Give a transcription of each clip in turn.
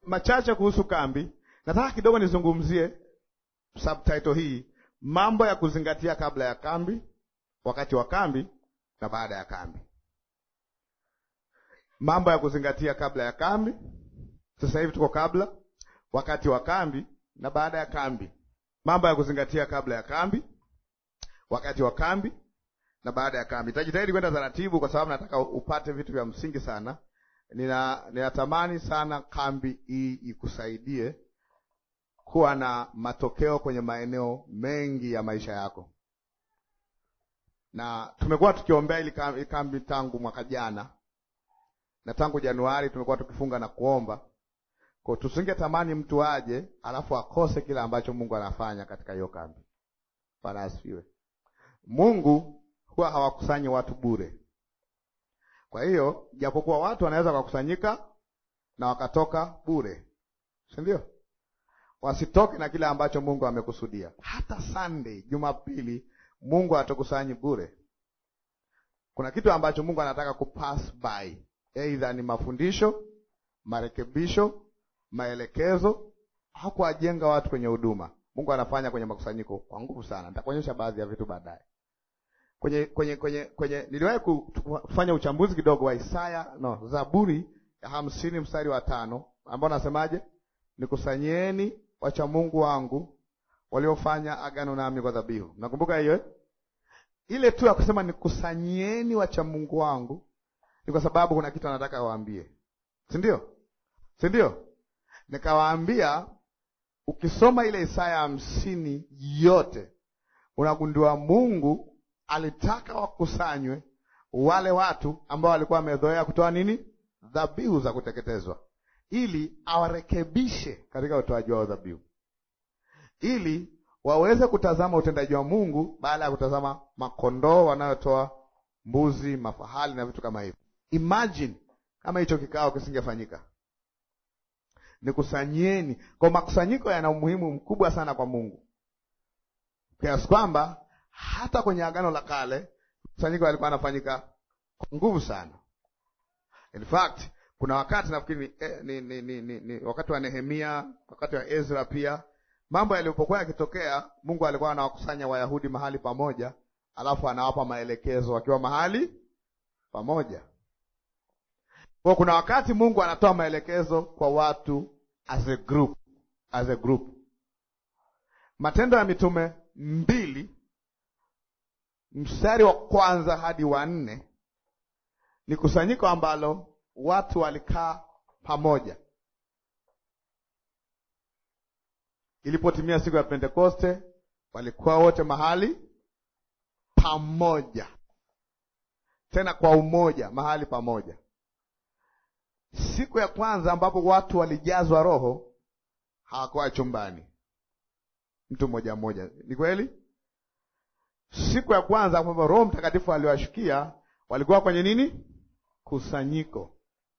machache kuhusu kambi. Nataka kidogo nizungumzie subtitle hii, mambo ya kuzingatia kabla ya kambi, wakati wa kambi na baada ya kambi. Mambo ya kuzingatia kabla ya kambi. Sasa hivi tuko kabla, wakati wa kambi na baada ya kambi. Mambo ya kuzingatia kabla ya kambi, wakati wa kambi na baada ya kambi. Nitajitahidi kwenda taratibu, kwa sababu nataka upate vitu vya msingi sana. Nina ninatamani sana kambi hii ikusaidie kuwa na matokeo kwenye maeneo mengi ya maisha yako, na tumekuwa tukiombea ili kambi, kambi tangu mwaka jana na tangu Januari tumekuwa tukifunga na kuomba kwa, tusingetamani mtu aje alafu akose kile ambacho Mungu anafanya katika hiyo kambi. Bwana asifiwe. Mungu huwa hawakusanyi watu bure. Kwa hiyo japokuwa watu wanaweza wakakusanyika na wakatoka bure, si ndio? Wasitoke na kile ambacho Mungu amekusudia. Hata Sunday, Jumapili, Mungu hatakusanyi bure. Kuna kitu ambacho Mungu anataka kupass by, aidha ni mafundisho, marekebisho, maelekezo au kuwajenga watu kwenye huduma. Mungu anafanya kwenye makusanyiko kwa nguvu sana. Nitakuonyesha baadhi ya vitu baadaye. Kwenye kwenye kwenye kwenye niliwahi kufanya uchambuzi kidogo wa Isaya no, Zaburi ya hamsini mstari wa tano ambao nasemaje? Nikusanyeni wacha Mungu wangu waliofanya agano nami kwa dhabihu. Nakumbuka hiyo ile tu ya kusema nikusanyeni wacha Mungu wangu, ni kwa sababu kuna kitu anataka awaambie, si ndio? Si ndio? Nikawaambia, ukisoma ile Isaya hamsini yote unagundua Mungu alitaka wakusanywe wale watu ambao walikuwa wamezoea kutoa nini? Dhabihu za kuteketezwa, ili awarekebishe katika utoaji wao dhabihu, ili waweze kutazama utendaji wa Mungu baada ya kutazama makondoo wanayotoa, mbuzi, mafahali na vitu kama hivyo. Imagine kama hicho kikao kisingefanyika. Nikusanyeni. Kwa makusanyiko yana umuhimu mkubwa sana kwa Mungu kiasi kwamba hata kwenye Agano la Kale kusanyiko yalikuwa yanafanyika kwa nguvu sana. In fact, kuna wakati nafikiri eh, ni, ni, ni, ni, ni wakati wa Nehemia, wakati wa Ezra pia, mambo yalipokuwa yakitokea, Mungu alikuwa anawakusanya Wayahudi mahali pamoja, alafu anawapa maelekezo wakiwa mahali pamoja. Kwa kuna wakati Mungu anatoa maelekezo kwa watu as a group, as a group. Matendo ya Mitume mbili mstari wa kwanza hadi wa nne ni kusanyiko ambalo watu walikaa pamoja. Ilipotimia siku ya Pentekoste, walikuwa wote mahali pamoja, tena kwa umoja, mahali pamoja. Siku ya kwanza ambapo watu walijazwa Roho hawakuwa chumbani, mtu mmoja mmoja. Ni kweli? Siku ya kwanza ambapo Roho Mtakatifu aliwashukia walikuwa kwenye nini? Kusanyiko.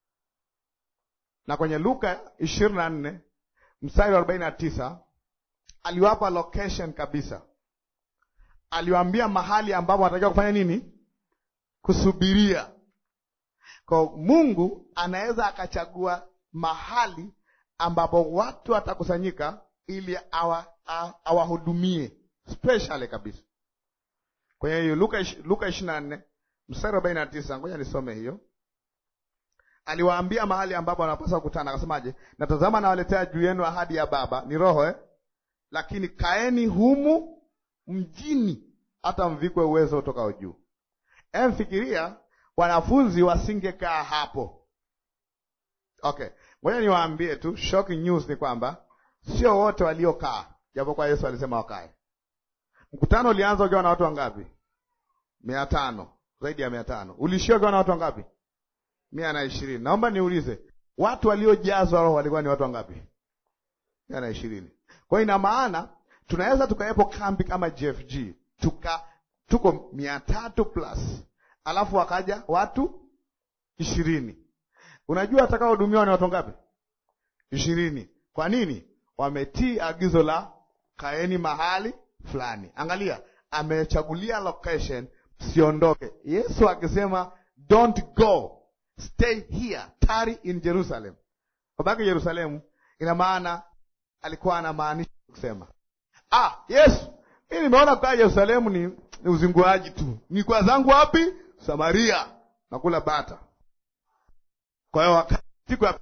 Na kwenye Luka ishirini na nne mstari wa arobaini na tisa aliwapa location kabisa, aliwaambia mahali ambapo wanatakiwa kufanya nini? Kusubiria. Kwa Mungu anaweza akachagua mahali ambapo watu watakusanyika ili awahudumie specially kabisa. Kwenye hiyo Luka Luka ishirini na nne mstari wa arobaini na tisa ngoja nisome hiyo. Aliwaambia mahali ambapo wanapaswa kukutana, akasemaje? Natazama nawaletea juu yenu ahadi ya Baba, ni Roho eh? Lakini kaeni humu mjini hata mvikwe uwezo utokao juu. Emfikiria wanafunzi wasingekaa hapo. Okay, ngoja niwaambie tu, shocking news ni kwamba sio wote waliokaa, japokuwa Yesu alisema wakae. Mkutano ulianza ukiwa na watu wangapi? mia tano, zaidi ya mia tano. Ulishia ukiwa na watu wangapi? mia na ishirini. Naomba niulize, watu waliojazwa Roho walikuwa ni watu wangapi? mia na ishirini. Kwa hiyo ina maana tunaweza tukawepo kambi kama JFG tuka tuko mia tatu plus alafu wakaja watu ishirini. Unajua atakaohudumiwa ni watu wangapi? Ishirini. Kwa nini? Wametii agizo la kaeni mahali fulani. Angalia, amechagulia location, siondoke. Yesu akisema don't go stay here, tarry in Jerusalem, wabaki Yerusalemu. ina maana alikuwa anamaanisha kusema ah, Yesu, mi nimeona kukaa Yerusalemu ni, ni uzinguaji tu, ni kwa zangu wapi? Samaria, nakula bata. Kwa hiyo wakati siku ya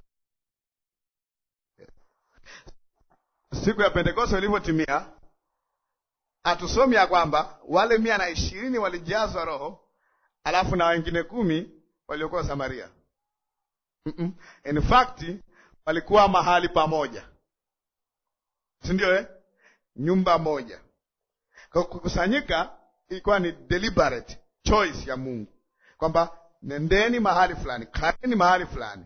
siku ya Pentekoste ilivyotimia, hatusomi ya kwamba wale mia na ishirini walijazwa Roho alafu na wengine kumi waliokuwa Samaria. mm -mm. In fact walikuwa mahali pamoja, si ndio eh? Nyumba moja. Kwa kukusanyika ilikuwa ni deliberate choice ya Mungu kwamba nendeni mahali fulani, kaeni mahali fulani.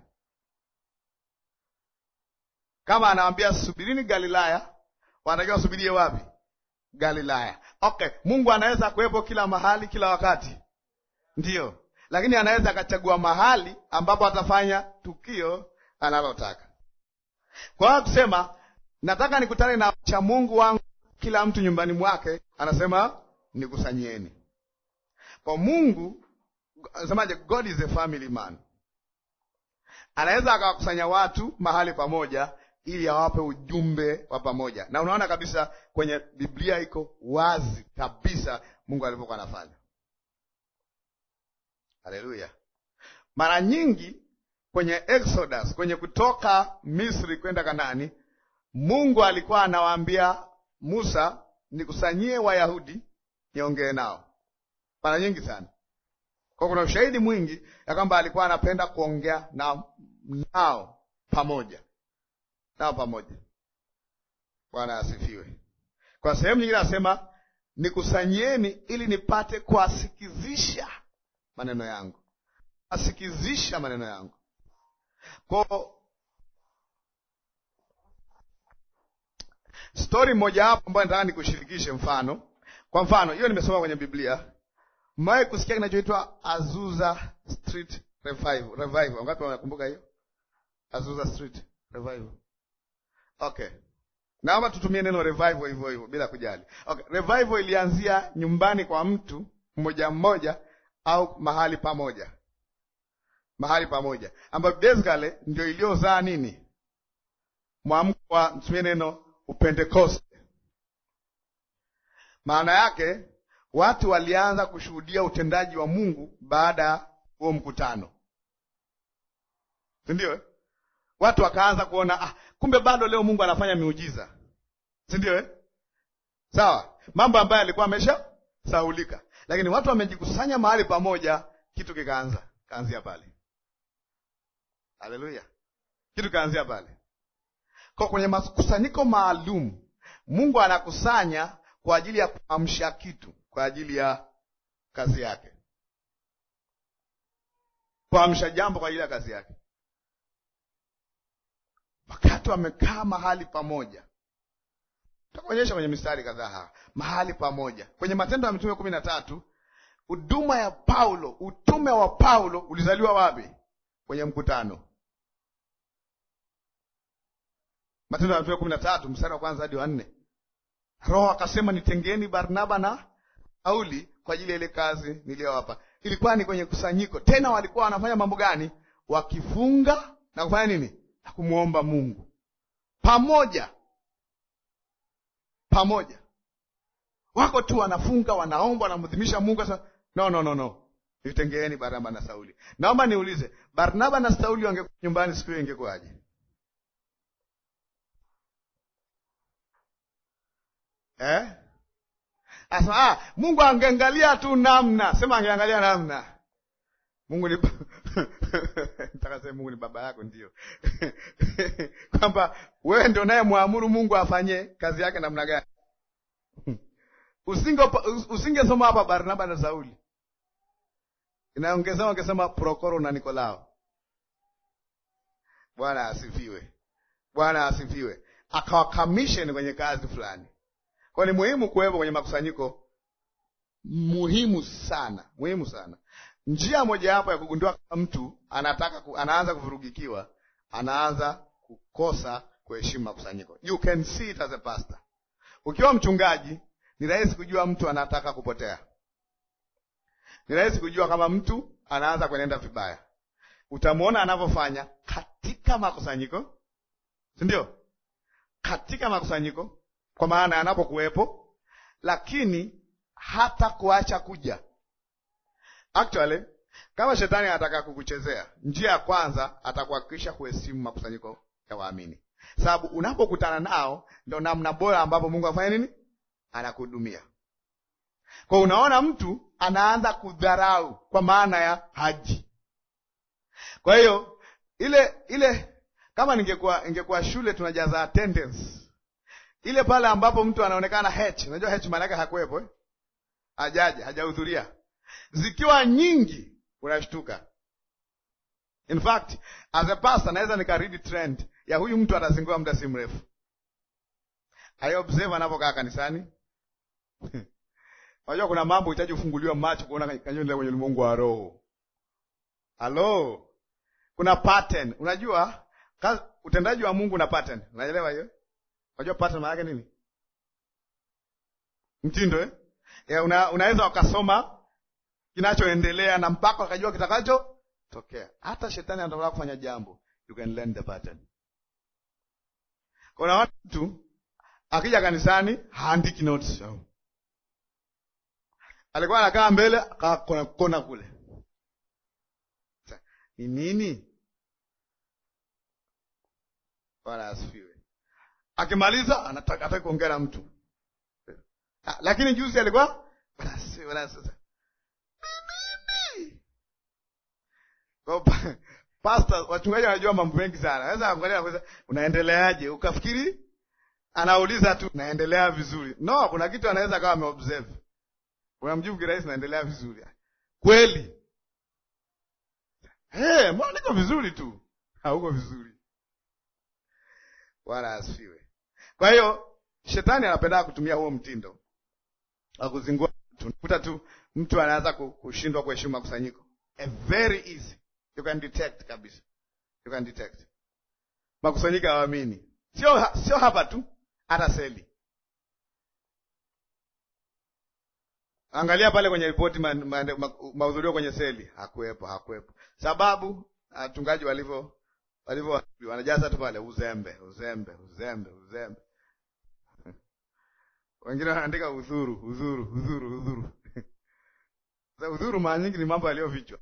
Kama anawambia subirini Galilaya, wanatakiwa wasubirie wapi? Galilaya. Okay, Mungu anaweza kuwepo kila mahali kila wakati, ndiyo, lakini anaweza akachagua mahali ambapo atafanya tukio analotaka. Kwa hiyo kusema nataka nikutane na cha Mungu wangu, kila mtu nyumbani mwake, anasema nikusanyieni. Kwa Mungu semaje? God is a family man, anaweza akawakusanya watu mahali pamoja ili awape ujumbe wa pamoja, na unaona kabisa kwenye Biblia iko wazi kabisa Mungu alivyokuwa anafanya. Haleluya! Mara nyingi kwenye Exodus, kwenye kutoka Misri kwenda Kanani, Mungu alikuwa anawaambia Musa, nikusanyie Wayahudi niongee nao, mara nyingi sana. Kwa kuna ushahidi mwingi ya kwamba alikuwa anapenda kuongea na nao pamoja nao pamoja. Bwana asifiwe. Kwa sehemu nyingine anasema nikusanyieni ili nipate kuwasikizisha maneno yangu, asikizisha maneno yangu. Kwa stori moja hapo ambayo nataka nikushirikishe mfano. Kwa mfano hiyo nimesoma kwenye Biblia. Mmewahi kusikia kinachoitwa Azusa Street Revival? Revival, wangapi wanakumbuka hiyo Azusa Street Revival? Okay, naomba tutumie neno revival hivyo hivyo bila kujali. Okay, revival ilianzia nyumbani kwa mtu mmoja mmoja au mahali pamoja, mahali pamoja, ambayo basically ndio iliyozaa nini, mwamko wa tumie neno upentekoste. Maana yake watu walianza kushuhudia utendaji wa Mungu baada ya huo mkutano, si ndio? Watu wakaanza kuona ah, kumbe bado leo Mungu anafanya miujiza, si ndio eh? Sawa, mambo ambayo alikuwa amesha sahulika, lakini watu wamejikusanya mahali pamoja, kitu kikaanza kaanzia pale. Haleluya, kitu kaanzia pale. Kwa kwenye makusanyiko maalum, Mungu anakusanya kwa ajili ya kuamsha kitu, kwa ajili ya kazi yake, kuamsha jambo kwa ajili ya kazi yake wakati wamekaa mahali pamoja, takuonyesha kwenye mistari kadhaa, mahali pamoja kwenye Matendo ya Mitume kumi na tatu. Huduma ya Paulo, utume wa Paulo ulizaliwa wapi? Kwenye mkutano. Matendo ya Mitume kumi na tatu mstari wa kwanza hadi wa nne. Roho akasema nitengeni Barnaba na Sauli kwa ajili ya ile kazi niliyowapa. Ilikuwa ni kwenye kusanyiko, tena walikuwa wanafanya mambo gani? Wakifunga na kufanya nini? na kumwomba Mungu pamoja pamoja. Wako tu wanafunga, wanaomba, wanamdhimisha Mungu. Sasa no, no, no, no, nitengeeni Barnaba na Sauli. Naomba niulize, Barnaba na Sauli wangekuwa nyumbani siku hiyo ingekuwaje? Eh? Asa, ah, Mungu angeangalia tu namna, sema angeangalia namna. Mungu ni nitakasema Mungu ni baba yako, ndio kwamba wewe ndio naye mwamuru Mungu afanye kazi yake namna gani. Usinge usingesoma hapa Barnaba na Sauli, inaongezea ungesema Prokoro na Nikolao. Bwana asifiwe, Bwana asifiwe. Akawakamishen kwenye kazi fulani, kwa ni muhimu kuwepo kwenye makusanyiko, muhimu sana, muhimu sana. Njia mojawapo ya kugundua kama mtu anataka ku, anaanza kuvurugikiwa, anaanza kukosa kuheshimu makusanyiko. You can see it as a pastor. Ukiwa mchungaji, ni rahisi kujua mtu anataka kupotea. Ni rahisi kujua kama mtu anaanza kuenenda vibaya. Utamwona anavyofanya katika makusanyiko, si ndio? katika makusanyiko, kwa maana yanapokuwepo, lakini hata kuacha kuja. Actually, kama shetani anataka kukuchezea, njia ya kwanza atakuhakikisha kuheshimu makusanyiko ya waamini, sababu unapokutana nao ndo namna bora ambapo Mungu afanya nini, anakuhudumia. Kwa unaona mtu anaanza kudharau kwa maana ya haji. Kwa hiyo ile ile, kama ningekuwa ingekuwa shule tunajaza attendance ile pale ambapo mtu anaonekana H, unajua H maana yake hakuwepo eh? Hajaja, hajahudhuria, zikiwa nyingi unashtuka. In fact as a pastor naweza nikaridi trend ya huyu mtu atazingua muda si mrefu. I observe anapokaa kanisani Unajua kuna mambo hitaji kufunguliwa macho kuona kanachoendelea kwenye ulimwengu wa roho. Halo, kuna pattern. Unajua kazi, utendaji wa Mungu na pattern. Unaelewa hiyo? Unajua pattern maana yake nini? Mtindo eh? Ya, una, unaweza ukasoma kinachoendelea na mpaka ukajua kitakacho tokea. Hata shetani anataka kufanya jambo, you can learn the pattern. Kuna watu akija kanisani haandiki notes. Alikuwa anakaa mbele akaa kona kona kule. Ni nini? Bwana asifiwe. Akimaliza anataka ataki kuongea na mtu. Ha, lakini juzi alikuwa bwana asifiwe bwana sasa. Kwa pastor wachungaji wanajua mambo mengi sana. Naweza angalia kwanza unaendeleaje? Ukafikiri anauliza tu naendelea vizuri. No, kuna kitu anaweza kama ameobserve. Unamjibu kirahisi naendelea vizuri. Kweli? Eh, mbona niko vizuri tu? Hauko vizuri. Bwana asifiwe. Kwa hiyo shetani anapenda kutumia huo mtindo wa kuzingua mtu. Kuta tu mtu anaanza kushindwa kuheshimu makusanyiko. A very easy. You can detect kabisa. You can detect. Makusanyiko hawaamini. Sio sio hapa tu, hata seli. Angalia pale kwenye ripoti mahudhurio ma, kwenye seli, hakuwepo, hakuwepo. Sababu wachungaji walivyo walivyo wanajaza tu pale uzembe, uzembe, uzembe, uzembe. Wengine wanaandika udhuru, udhuru, udhuru, udhuru. Sasa udhuru mara nyingi ni mambo yaliyofichwa.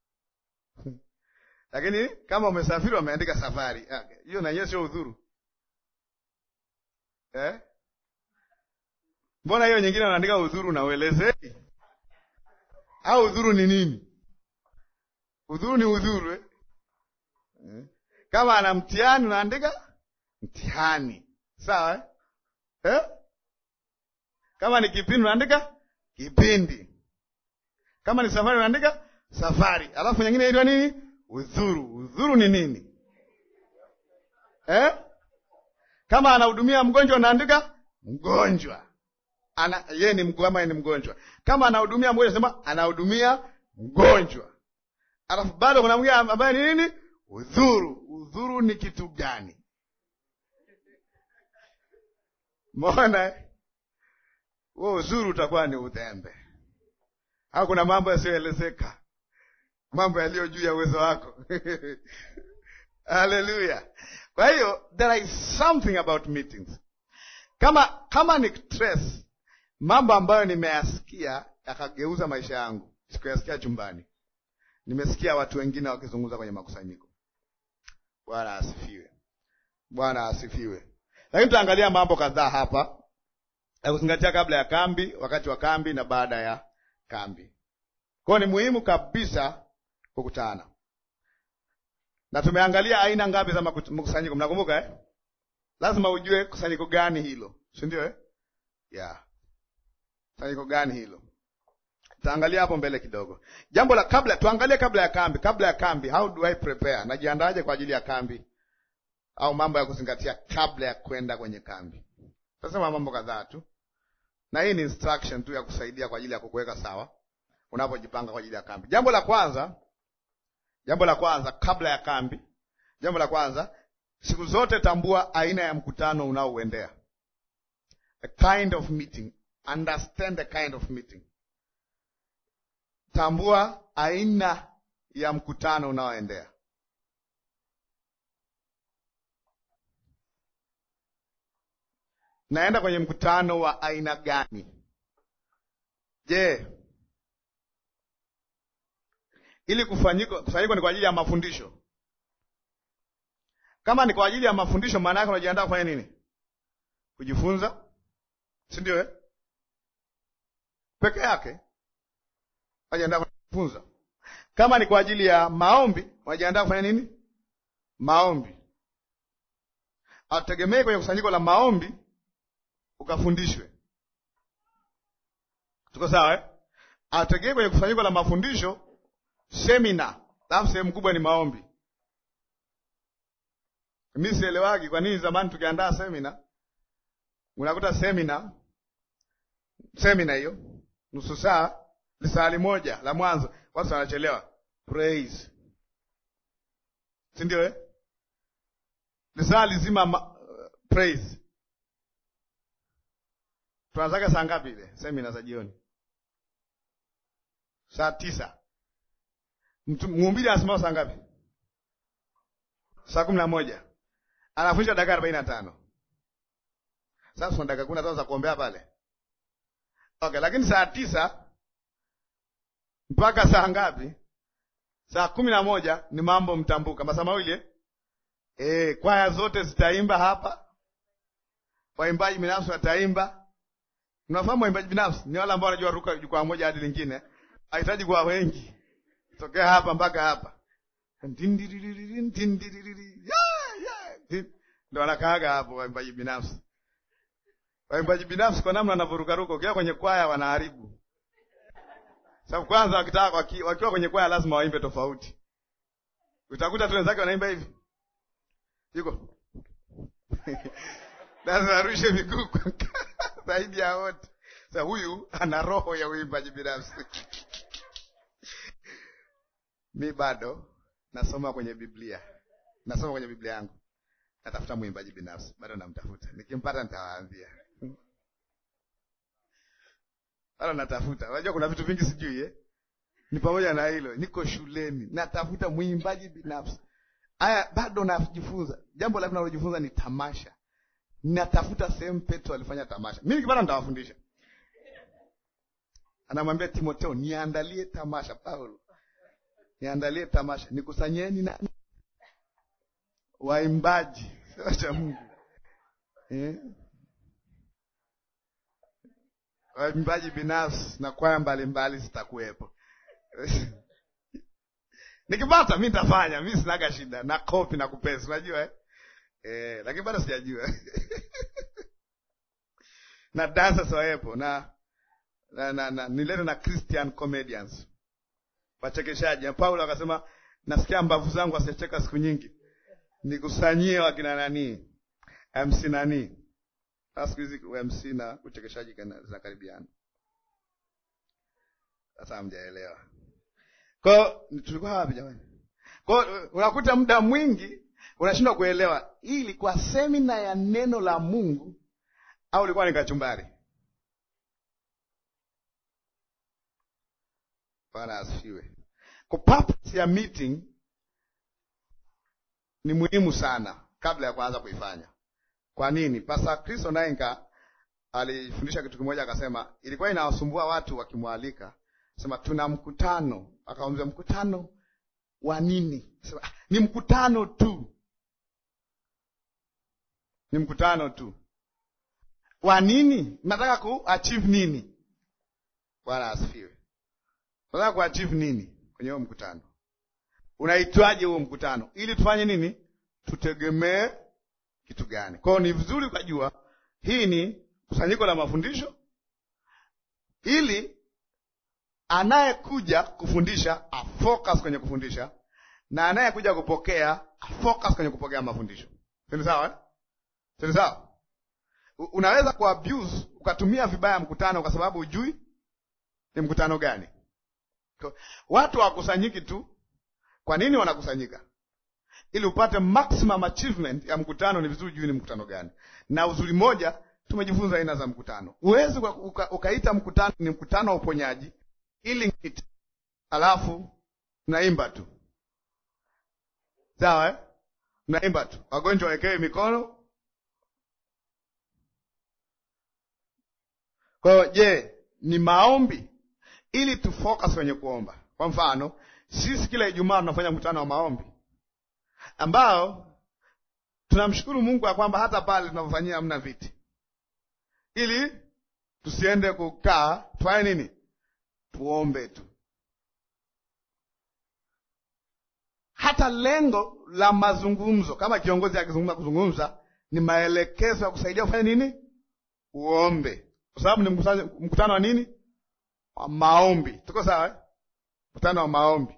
Lakini kama umesafiri wameandika safari. Hiyo na yeye sio udhuru. Eh? Mbona hiyo nyingine wanaandika udhuru na uelezei? Au udhuru ni nini? Udhuru ni udhuru eh? Eh? Kama ana mtihani unaandika mtihani, sawa eh? Eh? Kama ni kipindi unaandika kipindi, kama ni safari unaandika safari, alafu nyingine inaitwa nini? Udhuru. Udhuru ni nini eh? Kama anahudumia mgonjwa unaandika mgonjwa ana yeye ni mgonjwa ama ni mgonjwa. Kama anahudumia mgonjwa sema anahudumia mgonjwa. Alafu bado kuna mwingine ambaye ni nini? Udhuru. Udhuru ni kitu gani? Mbona huo udhuru utakuwa ni udhembe, au kuna mambo yasiyoelezeka, mambo yaliyo juu ya uwezo wako Haleluya! Kwa hiyo there is something about meetings. Kama kama ni stress mambo ambayo nimeyasikia yakageuza maisha yangu, sikuyasikia chumbani, nimesikia watu wengine wakizungumza kwenye makusanyiko. Bwana asifiwe, Bwana asifiwe. Lakini tutaangalia mambo kadhaa hapa ya kuzingatia kabla ya kambi, wakati wa kambi na baada ya kambi. Kwa hiyo ni muhimu kabisa kukutana, na tumeangalia aina ngapi za makusanyiko, mnakumbuka eh? Lazima ujue kusanyiko gani hilo, si ndio eh? yeah. Kusanyiko gani hilo? Tutaangalia hapo mbele kidogo. Jambo la kabla, tuangalie kabla ya kambi. Kabla ya kambi, how do I prepare? Najiandaje kwa ajili ya kambi, au mambo ya kuzingatia kabla ya kwenda kwenye kambi? Tutasema mambo kadhaa tu, na hii ni instruction tu ya kusaidia kwa ajili ya kukuweka sawa unapojipanga kwa ajili ya kambi. Jambo la kwanza, jambo la kwanza kabla ya kambi, jambo la kwanza, siku zote tambua aina ya mkutano unaouendea, a kind of meeting Understand the kind of meeting. Tambua aina ya mkutano unaoendea. naenda kwenye mkutano wa aina gani? Je, ili kufanyika kusanyiko ni kwa ajili ya mafundisho? Kama ni kwa ajili ya mafundisho, maana yake unajiandaa kufanya nini? Kujifunza, si ndio? Eh, peke yake unajiandaa kujifunza. Kama ni kwa ajili ya maombi, unajiandaa kufanya nini? Maombi. Hatutegemei kwenye kusanyiko la maombi ukafundishwe. Tuko sawa eh? Hatutegemei kwenye kusanyiko la mafundisho semina, alafu sehemu kubwa ni maombi. Mi sielewagi kwa nini zamani tukiandaa semina, unakuta semina semina hiyo nusu saa lisali moja la mwanzo, watu wanachelewa praise, si ndio eh? lisaa lizima ma, praise. Tunaanzaga saa ngapi ile semina za jioni? Saa tisa. Mhubiri anasimama saa ngapi? Saa kumi na moja. Anafundisha dakika arobaini na tano. Sasa kuna dakika kumi na tano za kuombea pale. Okay, lakini saa tisa mpaka saa ngapi? Saa kumi na moja ni mambo mtambuka, masaa mawili eh? E, kwaya zote zitaimba hapa, waimbaji binafsi wataimba. Unafahamu waimbaji binafsi ni wale ambao wanajua ruka jukwaa moja hadi lingine, hahitaji kuwa wengi, tokea hapa mpaka hapa, ndo wanakaaga hapo waimbaji binafsi. Waimbaji binafsi kwa namna wanavyorukaruka, ukiwa kwenye kwaya wanaharibu. Sababu kwanza wakitaka wakiwa kwenye kwaya lazima waimbe tofauti, utakuta tu wenzake wanaimba hivi yuko lazima arushe miguu zaidi ya wote. Sa huyu ana roho ya uimbaji binafsi. Mi bado nasoma kwenye Biblia, nasoma kwenye Biblia yangu, natafuta mwimbaji binafsi, bado namtafuta. Nikimpata nitawaambia, bado natafuta. Unajua kuna vitu vingi sijui eh? Ni pamoja na hilo, niko shuleni natafuta mwimbaji binafsi. Haya, bado najifunza. Jambo la nalojifunza ni tamasha. Natafuta sehemu Petro alifanya tamasha. Mimi nikipata nitawafundisha. Anamwambia Timotheo, niandalie tamasha. Paulo, niandalie tamasha, nikusanyeni nani? Waimbaji cha Mungu eh? Waimbaji binafsi na kwaya mbalimbali zitakuwepo. Nikipata mi nitafanya, mi sinaga shida na kopi na kupesa, unajua eh? Eh, lakini bado sijajua na dancers wawepo na na, na, na nilete na Christian comedians wachekeshaji. Na Paulo akasema nasikia mbavu zangu asicheka siku nyingi, nikusanyie wakina nani MC nani. Sasa siku hizi MC na uchekeshaji zinakaribiana. Sasa hamjaelewa. Kwa tulikuwa wapi jamani? Kwa unakuta muda mwingi unashindwa kuelewa hii ilikuwa semina ya neno la Mungu au ilikuwa ni kachumbari. Bwana asifiwe. Kwa purpose ya meeting ni muhimu sana kabla ya kuanza kuifanya. Kwa nini? Pastor Kristo Nainka alifundisha kitu kimoja, akasema ilikuwa inawasumbua watu wakimwalika sema tuna mkutano, akamwambia mkutano wa nini? Sema ni mkutano tu, ni mkutano tu. Wa nini? Nataka ku achieve nini? Bwana asifiwe. Nataka ku achieve nini kwenye huo mkutano? Unaitwaje huo mkutano? Ili tufanye nini? Tutegemee kitu gani? Kwa hiyo ni vizuri ukajua hii ni kusanyiko la mafundisho ili anayekuja kufundisha afocus kwenye kufundisha na anayekuja kupokea afocus kwenye kupokea mafundisho. Sini sawa eh? Sini sawa. Unaweza kuabuse ukatumia vibaya mkutano kwa sababu hujui ni mkutano gani. Watu hawakusanyiki tu. Kwa nini wanakusanyika? Ili upate maximum achievement ya mkutano, ni vizuri juu ni mkutano gani. Na uzuri moja, tumejifunza aina za mkutano. Huwezi uka, ukaita mkutano ni mkutano wa uponyaji ili ngiti, alafu mnaimba tu sawa eh? Mnaimba tu, wagonjwa wawekewe mikono, Kwa hiyo, je, ni maombi ili tu focus kwenye kuomba. Kwa mfano, sisi kila Ijumaa tunafanya mkutano wa maombi ambao tunamshukuru Mungu ya kwamba hata pale tunapofanyia hamna viti, ili tusiende kukaa, tufanye nini? Tuombe tu. Hata lengo la mazungumzo, kama kiongozi akizungumza kuzungumza, ni maelekezo ya kusaidia kufanya nini? Uombe, kwa sababu ni mkutano wa nini? Wa maombi. Tuko sawa eh? Mkutano wa maombi,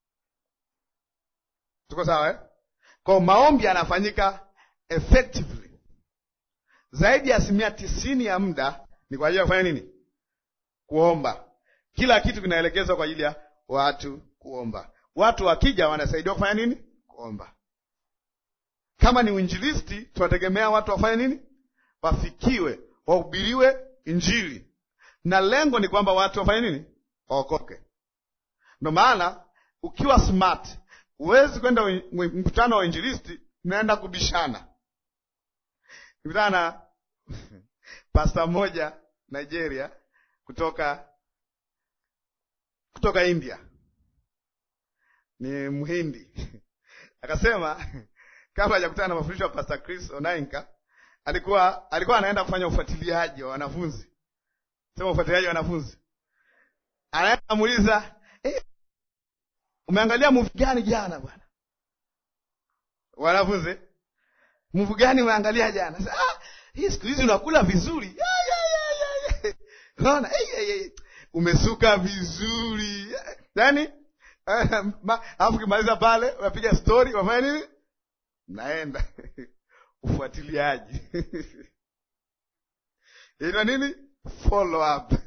tuko sawa eh? Kwa maombi yanafanyika effectively, zaidi ya asilimia tisini ya muda ni kwa ajili ya kufanya nini? Kuomba. Kila kitu kinaelekezwa kwa ajili ya watu kuomba. Watu wakija wanasaidiwa kufanya nini? Kuomba. Kama ni uinjilisti, tunategemea watu wafanye nini? Wafikiwe, wahubiriwe Injili, na lengo ni kwamba watu wafanye nini? Waokoke. Ndio maana ukiwa smart, huwezi kwenda mkutano wa injilisti mnaenda kubishana. Nikutana na pasta mmoja Nigeria kutoka kutoka India, ni Mhindi akasema kabla hajakutana na mafundisho ya Pastor Chris Onainka alikuwa alikuwa anaenda kufanya ufuatiliaji wa wanafunzi, sema ufuatiliaji wa wanafunzi, anaenda amuuliza eh, umeangalia movie gani jana bwana? Wanafunzi, movie gani umeangalia jana? Sasa ah, hii siku hizi unakula vizuri ya, ya, ya, ya, ya. Unaona hey, hey, hey. Umesuka vizuri yaani, alafu kimaliza pale unapiga story, wafanya nini? Mnaenda ufuatiliaji inaitwa nini? Follow up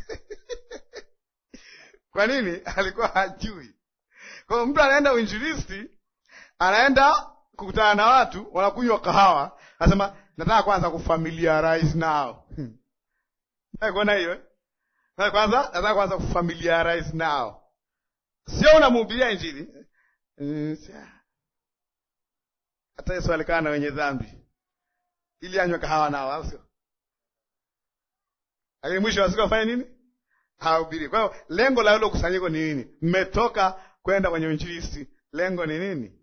kwa nini? Alikuwa hajui. Kwa hiyo mtu anaenda uinjilisti, anaenda kukutana na watu wanakunywa kahawa, anasema nataka kwanza kufamiliarize nao kuona hiyo kwanza, nataka kwanza kufamiliarize nao, sio unamhubiria Injili. Hata Yesu alikaa na wenye dhambi ili anywe kahawa nao, au sio? Lakini mwisho wa siku afanye nini? Hahubiri. Kwa hiyo lengo la hilo kusanyiko ni nini? Mmetoka kwenda kwenye uinjilisti, lengo ni nini?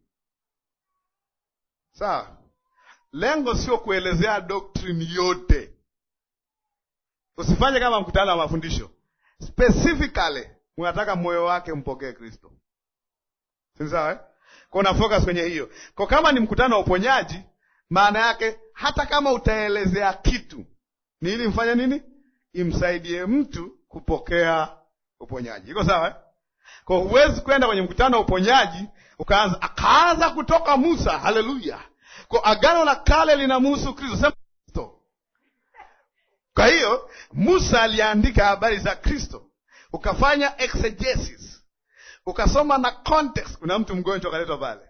Sawa, lengo sio kuelezea doktrini yote. Usifanye kama mkutano wa mafundisho. Specifically unataka moyo wake mpokee Kristo, si sawa eh? Kwa una focus kwenye hiyo. Kwa kama ni mkutano wa uponyaji, maana yake hata kama utaelezea kitu ni ili mfanye nini? Imsaidie mtu kupokea uponyaji. Iko sawa eh? Kwa huwezi kwenda kwenye mkutano wa uponyaji ukaanza akaanza kutoka Musa. Haleluya! Kwa agano la kale linamhusu Kristo, sema Kristo. Kwa hiyo Musa aliandika habari za Kristo, ukafanya exegesis, ukasoma na context. Kuna mtu mgonjwa akaletwa pale,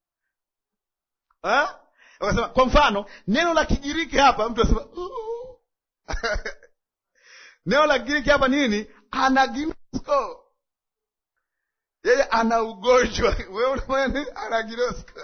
ukasema kwa mfano neno la Kigiriki hapa, mtu asema neno la Kigiriki hapa nini? Anaginosko yeye ana ugonjwa, wewe unafanya anaginosko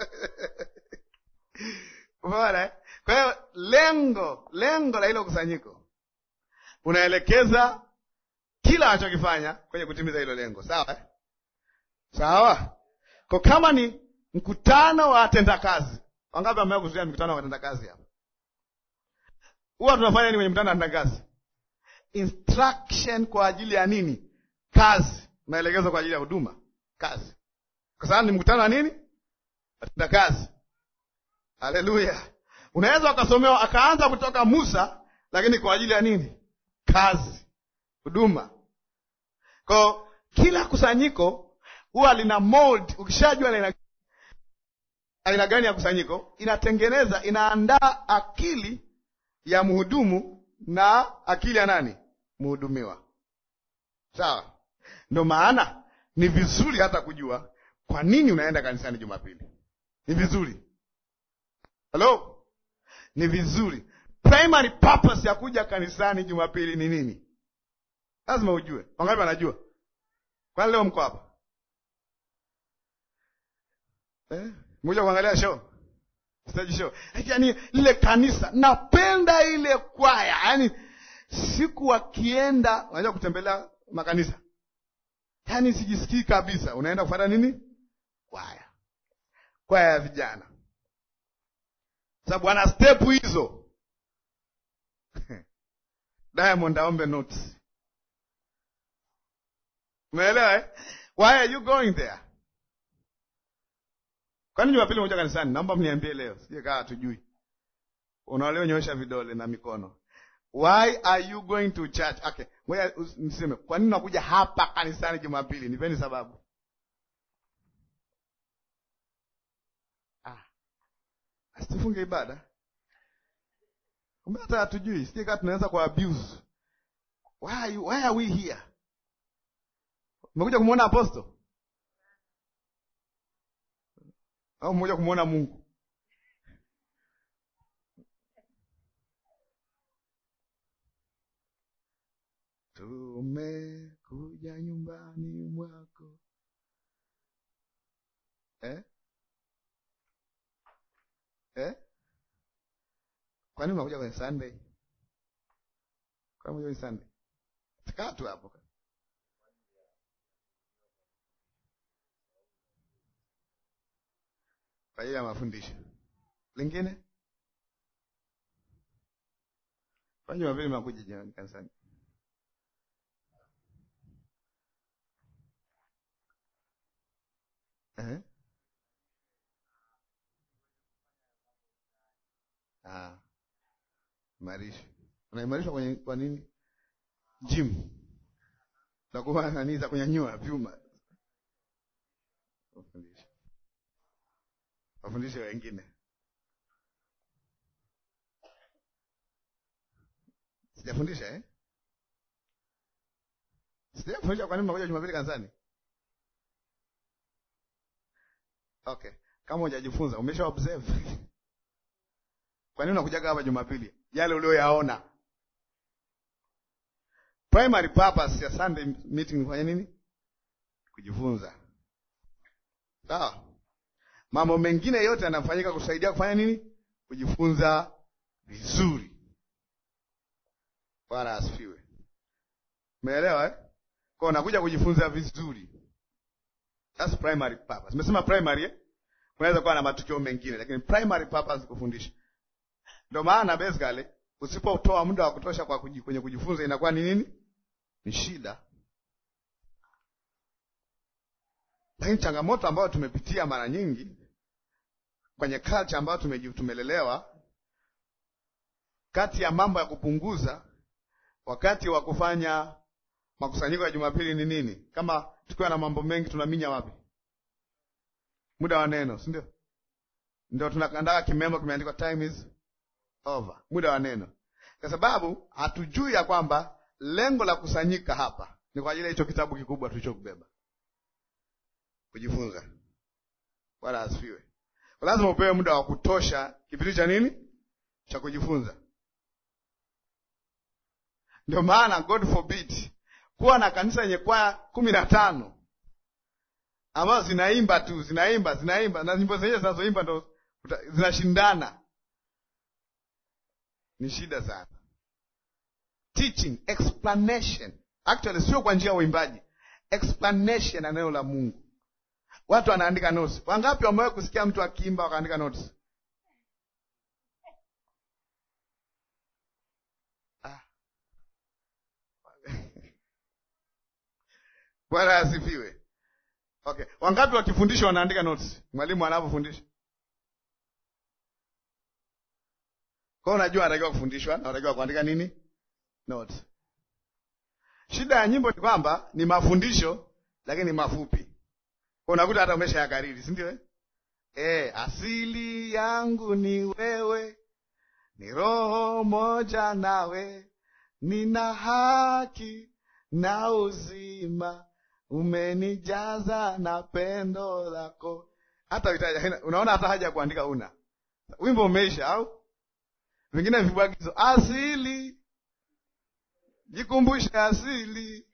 Umeona? Kwa hiyo lengo lengo la hilo kusanyiko unaelekeza kila anachokifanya kwenye kutimiza hilo lengo, sawa eh? Sawa. Kwa kama ni mkutano wa watendakazi, wangapi ambao kuzuia mkutano wa watendakazi hapa? Huwa tunafanya nini kwenye mkutano wa watendakazi? Instruction kwa ajili ya nini? Kazi, maelekezo kwa ajili ya huduma, kazi, kwa sababu ni mkutano wa nini? Watendakazi. Haleluya! Unaweza ukasomewa akaanza kutoka Musa, lakini kwa ajili ya nini? Kazi, huduma. Kwa kila kusanyiko huwa lina mold. Ukishajua aina aina gani ya kusanyiko, inatengeneza inaandaa akili ya mhudumu na akili ya nani? Mhudumiwa. Sawa. Ndio maana ni vizuri hata kujua kwa nini unaenda kanisani Jumapili. Ni vizuri Halo, ni vizuri. Primary purpose ya kuja kanisani Jumapili ni nini? Lazima ujue. Wangapi wanajua? Kwani leo mko hapa eh? Mmoja kuangalia show stage show, yaani lile kanisa napenda ile kwaya, yaani siku wakienda unajua kutembelea makanisa, yaani sijisikii kabisa. Unaenda kufuata nini? Kwaya, kwaya ya vijana, sababu ana step hizo. Diamond aombe notes, umeelewa eh? Why are you going there? Kwani Jumapili moja kanisani? Naomba mniambie leo, sije kaa hatujui. Unaoleo vidole na mikono. Why are you going to church? Okay, ngoja niseme, kwa nini unakuja hapa kanisani Jumapili? Nipeni sababu. Ah, asitufunge ibada. Kumbe hata hatujui, sije kaa tunaweza kwa abuse. Why are you, why are we here? Umekuja kumwona apostle au mmoja kumwona Mungu? Tumekuja nyumbani mwako eh? Eh? Kwani unakuja kwenye Sunday? Kwani unakuja kwenye Sunday? Kaa tu hapo. Kwa hiyo ya mafundisho. Lingine? Kwani Jumapili mnakuja jioni kanisani? Eh? Ah. Imarisha. Unaimarishwa kwenye kwa nini? Gym. Takuwa nani za kunyanyua vyuma. Ufundishe. Wafundishe wengine. Sijafundisha eh? Sijafundisha kwa nini mnakuja Jumapili kanisani? Okay. Kama hujajifunza, umesha observe. Kwa nini unakuja hapa Jumapili? Yale ulioyaona. Primary purpose ya Sunday meeting kufanya nini? Kujifunza. Sawa? Mambo mengine yote yanafanyika kusaidia kufanya nini? Kujifunza vizuri. Bwana asifiwe. Umeelewa eh? Kwa unakuja kujifunza vizuri. That's primary purpose. Nimesema primary eh? Unaweza kuwa na matukio mengine lakini primary purpose kufundisha. Ndio maana basically usipotoa muda wa kutosha kwa kuji, kwenye kujifunza inakuwa ni nini? Ni shida. Lakini changamoto ambayo tumepitia mara nyingi kwenye culture ambayo tumelelewa, kati ya mambo ya kupunguza wakati wa kufanya makusanyiko ya Jumapili ni nini? Kama tukiwa na mambo mengi tunaminya wapi? Muda wa neno, si ndio? Ndio tunakandaa kimemo kimeandikwa time is over, muda wa neno, kwa sababu hatujui ya kwamba lengo la kusanyika hapa ni kwa ajili ya hicho kitabu kikubwa tulichokubeba kujifunza. Bwana asifiwe. Lazima upewe muda wa kutosha kipindi cha nini, cha kujifunza. Ndio maana God forbid kuwa na kanisa yenye kwaya kumi na tano ambazo zinaimba tu zinaimba zinaimba na nyimbo zenyewe zinazoimba ndo zinashindana, ni shida sana. Teaching explanation, actually sio kwa njia ya uimbaji, explanation na neno la Mungu. Watu wanaandika notes. Wangapi wamewahi kusikia mtu akiimba wakaandika notes? Ah. Bwana asifiwe. Okay, wangapi wakifundisha wanaandika notes? Mwalimu anapofundisha. Kwa hiyo unajua anatakiwa kufundishwa na anatakiwa kuandika nini? Notes. Shida ya nyimbo ni kwamba ni mafundisho lakini mafupi. Kwa unakuta hata umesha yakariri, si ndio eh? Eh, asili yangu ni wewe, ni roho moja nawe, nina haki na uzima, umenijaza na pendo lako. Hata itaja, unaona hata haja ya kuandika una. Wimbo umeisha au? Vingine vibwagizo, asili. Jikumbushe asili.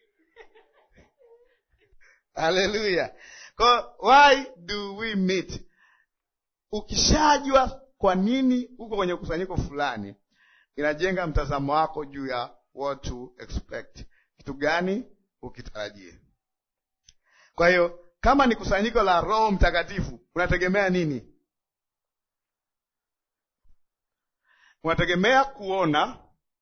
Haleluya. Kwa why do we meet? Ukishajua kwa nini uko kwenye kusanyiko fulani, inajenga mtazamo wako juu ya what to expect, kitu gani ukitarajie. Kwa hiyo kama ni kusanyiko la Roho Mtakatifu, unategemea nini? Unategemea kuona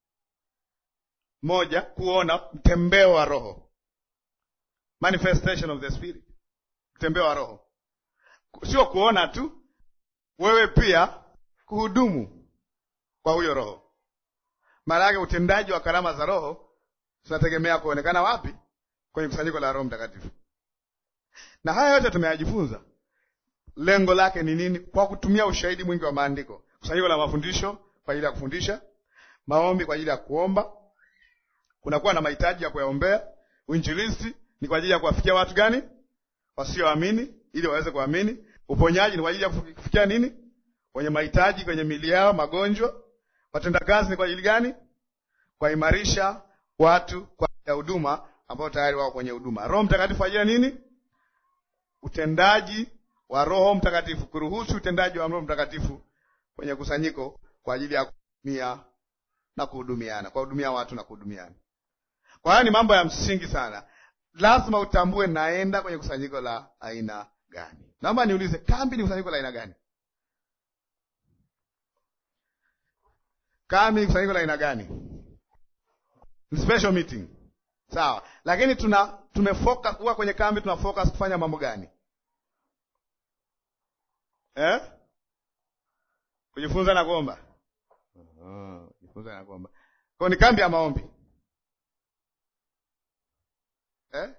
moja, kuona mtembeo wa Roho, manifestation of the Spirit, mtembeo wa Roho, sio kuona tu, wewe pia kuhudumu kwa huyo Roho. Maana yake utendaji wa karama za Roho tunategemea kuonekana wapi? Kwenye kusanyiko la Roho Mtakatifu. Na haya yote tumeyajifunza, lengo lake ni nini? Kwa kutumia ushahidi mwingi wa maandiko. Kusanyiko la mafundisho kwa ajili ya kufundisha, maombi kwa ajili ya kuomba, kunakuwa na mahitaji ya kuyaombea. Uinjilisti ni kwa ajili ya kuwafikia watu gani? Wasioamini, ili waweze kuamini. Uponyaji ni kwa ajili ya kufikia nini? Wenye mahitaji kwenye mili yao, magonjwa. Watendakazi ni kwa ajili gani? Kuwaimarisha watu kwa ajili ya huduma ambao tayari wako kwenye huduma. Roho Mtakatifu kwa ajili ya nini? Utendaji wa Roho Mtakatifu, kuruhusu utendaji wa Roho Mtakatifu kwenye kusanyiko kwa ajili ya kuhudumia na kuhudumiana, kuwahudumia watu na kuhudumiana. Kwa hiyo ni mambo ya msingi sana, lazima utambue naenda kwenye kusanyiko la aina gani. Naomba niulize, kambi ni kusanyiko la aina gani? Kambi ni kusanyiko la aina gani? Ni special meeting, sawa, lakini tuna tumefocus kuwa kwenye kambi, tuna focus kufanya mambo gani eh? Kujifunza na kuomba. Uh, kujifunza na kuomba. Kwa ni kambi ya maombi eh?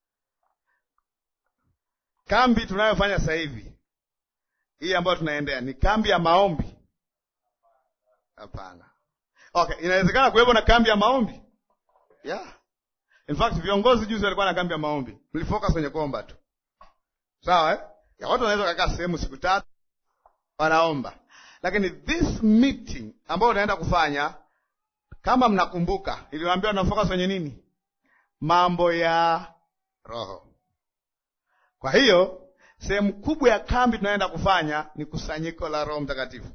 Kambi tunayofanya sasa hivi hii ambayo tunaendea ni kambi ya maombi? Hapana. Okay, inawezekana kuwepo na kambi ya maombi yeah. In fact viongozi juzi walikuwa na kambi ya maombi, mlifocus kwenye kuomba tu, sawa eh? ya watu wanaweza kukaa sehemu siku tatu wanaomba lakini this meeting ambayo unaenda kufanya, kama mnakumbuka, iliwaambia unafocus kwenye nini? Mambo ya Roho. Kwa hiyo sehemu kubwa ya kambi tunaenda kufanya ni kusanyiko la Roho Mtakatifu.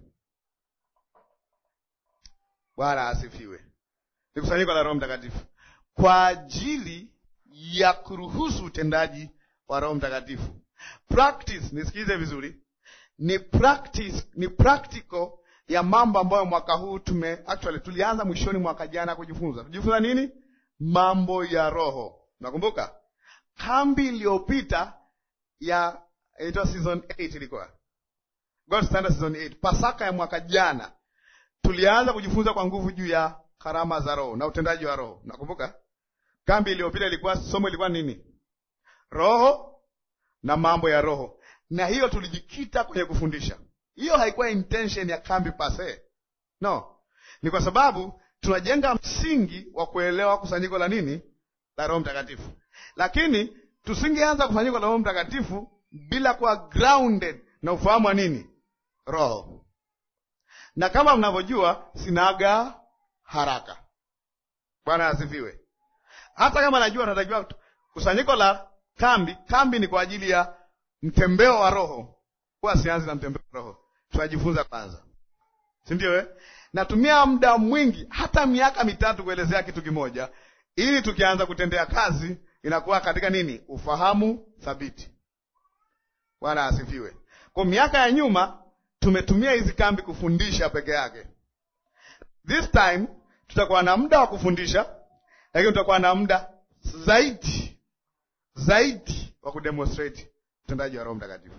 Bwana asifiwe. Ni kusanyiko la Roho Mtakatifu kwa ajili ya kuruhusu utendaji wa Roho Mtakatifu. Practice, nisikize vizuri ni practice, ni practical ya mambo ambayo mwaka huu tume actually tulianza mwishoni mwaka jana kujifunza. Tujifunza nini? Mambo ya Roho. Nakumbuka kambi iliyopita ya inaitwa season 8 ilikuwa God Standard season 8, Pasaka ya mwaka jana tulianza kujifunza kwa nguvu juu ya karama za Roho na utendaji wa Roho. Nakumbuka kambi iliyopita ilikuwa somo ilikuwa nini? Roho na mambo ya Roho na hiyo tulijikita kwenye kufundisha. Hiyo haikuwa intention ya kambi pase, no, ni kwa sababu tunajenga msingi wa kuelewa kusanyiko la nini, la Roho Mtakatifu. Lakini tusingeanza kusanyiko la Roho Mtakatifu bila kuwa grounded na ufahamu wa nini, Roho. Na kama mnavyojua, sinaga haraka. Bwana asifiwe. Hata kama najua natakiwa kusanyiko la kambi, kambi ni kwa ajili ya mtembeo wa Roho. Huwa sianzi na mtembeo wa Roho, tunajifunza kwanza, si ndio eh? Natumia muda mwingi hata miaka mitatu kuelezea kitu kimoja, ili tukianza kutendea kazi inakuwa katika nini, ufahamu thabiti. Bwana asifiwe. Kwa miaka ya nyuma tumetumia hizi kambi kufundisha peke yake. This time tutakuwa na muda wa kufundisha, lakini tutakuwa na muda zaidi zaidi wa kudemonstrate utendaji wa Roho Mtakatifu.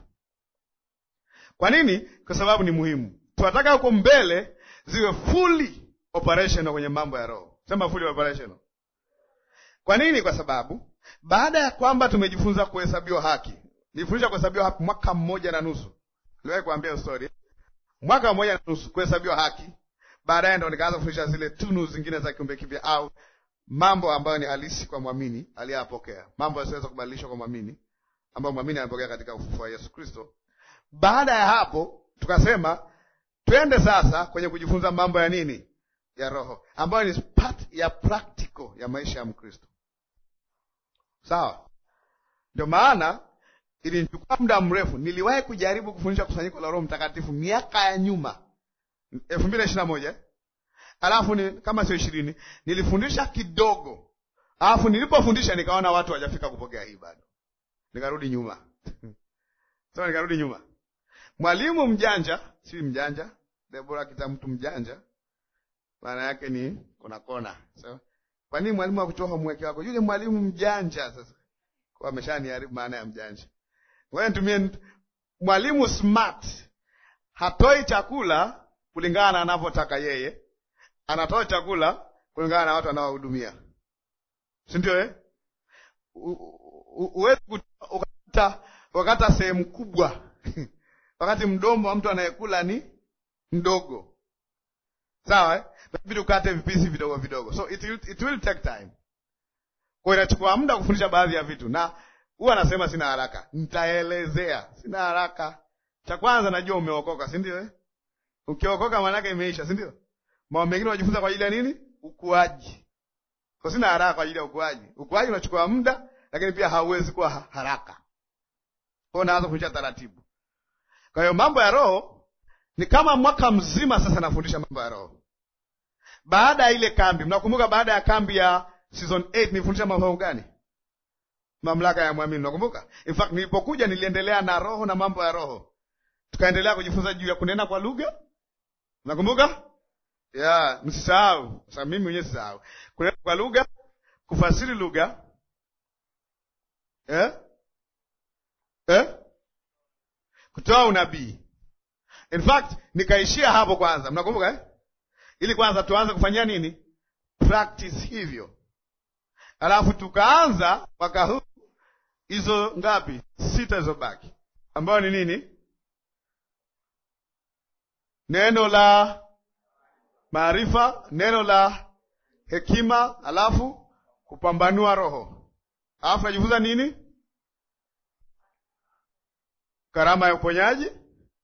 Kwa nini? Kwa sababu ni muhimu. Tunataka huko mbele ziwe fully operational kwenye mambo ya Roho. Sema fully operational. Kwa nini? Kwa sababu baada ya kwamba tumejifunza kuhesabiwa haki, nilifundisha kuhesabiwa haki mwaka mmoja na nusu. Niliwahi kuambia story, mwaka mmoja na nusu kuhesabiwa haki. Baadaye ndo nikaanza kufundisha zile tunu zingine za kiumbe kipya, au mambo ambayo ni halisi kwa mwamini aliyapokea, mambo yasiweza kubadilishwa kwa mwamini ambayo mwamini amepokea katika ufufuo wa Yesu Kristo. Baada ya hapo, tukasema twende sasa kwenye kujifunza mambo ya nini, ya Roho, ambayo ni part ya practical ya maisha ya Mkristo. Sawa, ndio maana ilinichukua muda mrefu. Niliwahi kujaribu kufundisha kusanyiko la Roho Mtakatifu miaka ya nyuma, elfu mbili na ishirini na moja alafu ni, kama sio ishirini nilifundisha kidogo, alafu nilipofundisha nikaona watu hawajafika kupokea hii bado, nikarudi nyuma so nikarudi nyuma. Mwalimu mjanja, si mjanja, Debora kita mtu mjanja, maana yake ni kuna kona. So, kwa nini mwalimu akutoa homework wako? Yule mwalimu mjanja sasa kwa ameshaniharibu maana ya mjanja. Wewe nitumie mwalimu smart, hatoi chakula kulingana na anavyotaka yeye, anatoa chakula kulingana na watu anaohudumia, si ndio eh? Uwezi ukata wakata sehemu kubwa wakati mdomo wa mtu anayekula ni mdogo, sawa eh? Inabidi ukate vipisi vidogo vidogo, so it will, it will take time. Kwa inachukua muda kufundisha baadhi ya vitu, na huwa anasema sina haraka, nitaelezea. Sina haraka. Cha kwanza najua umeokoka, si ndio eh? Ukiokoka maanake imeisha, si ndio? Mambo mengine unajifunza kwa ajili ya nini? Ukuaji. Kwa sina haraka kwa ajili ya ukuaji. Ukuaji unachukua muda, lakini pia hauwezi kuwa haraka. Kwa hiyo naanza kufundisha taratibu. Kwa hiyo mambo ya roho ni kama mwaka mzima sasa nafundisha mambo ya roho. Baada ya ile kambi, mnakumbuka baada ya kambi ya season 8 nilifundisha mambo gani? Mamlaka ya mwamini, nakumbuka. In fact nilipokuja niliendelea na roho na mambo ya roho, tukaendelea kujifunza juu ya kunena kwa lugha, nakumbuka ya msisahau. Sasa mimi mwenyewe sisahau kunena kwa lugha, kufasiri lugha eh? Eh? kutoa unabii. In fact nikaishia hapo kwanza, mnakumbuka eh? Ili kwanza tuanze kufanyia nini practice hivyo, alafu tukaanza mwaka huu hizo ngapi? Sita zilizobaki, ambayo ni nini? Neno la maarifa, neno la hekima, alafu kupambanua roho, alafu najifunza nini? Karama ya uponyaji,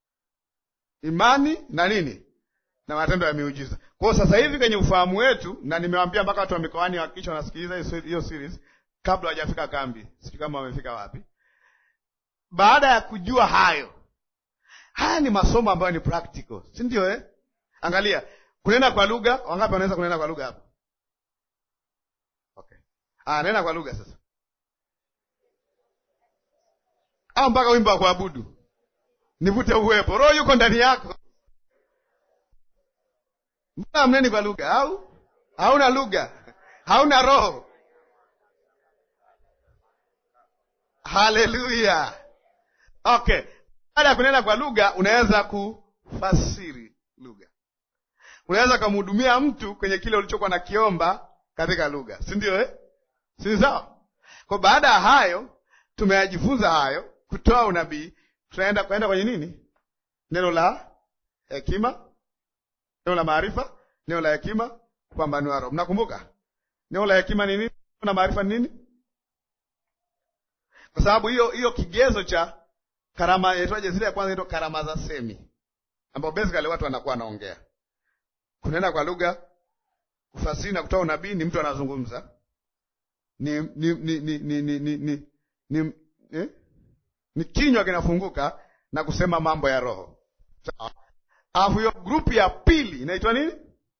imani na nini na matendo ya miujiza. Kwa hiyo sasa hivi kwenye ufahamu wetu, na nimewaambia mpaka watu wa mikoani hakikisha wanasikiliza hiyo series kabla hawajafika kambi, sijui kama wamefika wapi. Baada ya kujua hayo, haya ni masomo ambayo ni practical, si ndio eh? Angalia, kunena kwa lugha, wangapi wanaweza kunena kwa lugha hapa? Okay, ah, nena kwa lugha sasa, au mpaka wimbo wa kuabudu, nivute uwepo, roho yuko ndani yako Mbona mneni kwa lugha au hauna lugha, hauna roho? Haleluya! Okay, baada ya kunena kwa lugha unaweza kufasiri lugha, unaweza kumhudumia mtu kwenye kile ulichokuwa na kiomba katika lugha, si ndio eh? si sawa? Kwa baada ya hayo tumeyajifunza hayo, kutoa unabii, tunaenda kwenda kwenye nini? Neno la hekima neno la maarifa, neno la hekima, kupambanua roho. Mnakumbuka neno la hekima ni nini na maarifa ni nini? Kwa sababu hiyo hiyo kigezo cha karama yaitwaje, zile ya kwanza inaitwa karama za semi, ambapo basically watu wanakuwa wanaongea, kunena kwa lugha, kufasiri na kutoa unabii, ni mtu anazungumza, ni ni ni ni ni ni ni, ni, ni, eh? ni kinywa kinafunguka na kusema mambo ya roho, sawa Alafu hiyo grupu ya pili inaitwa nini?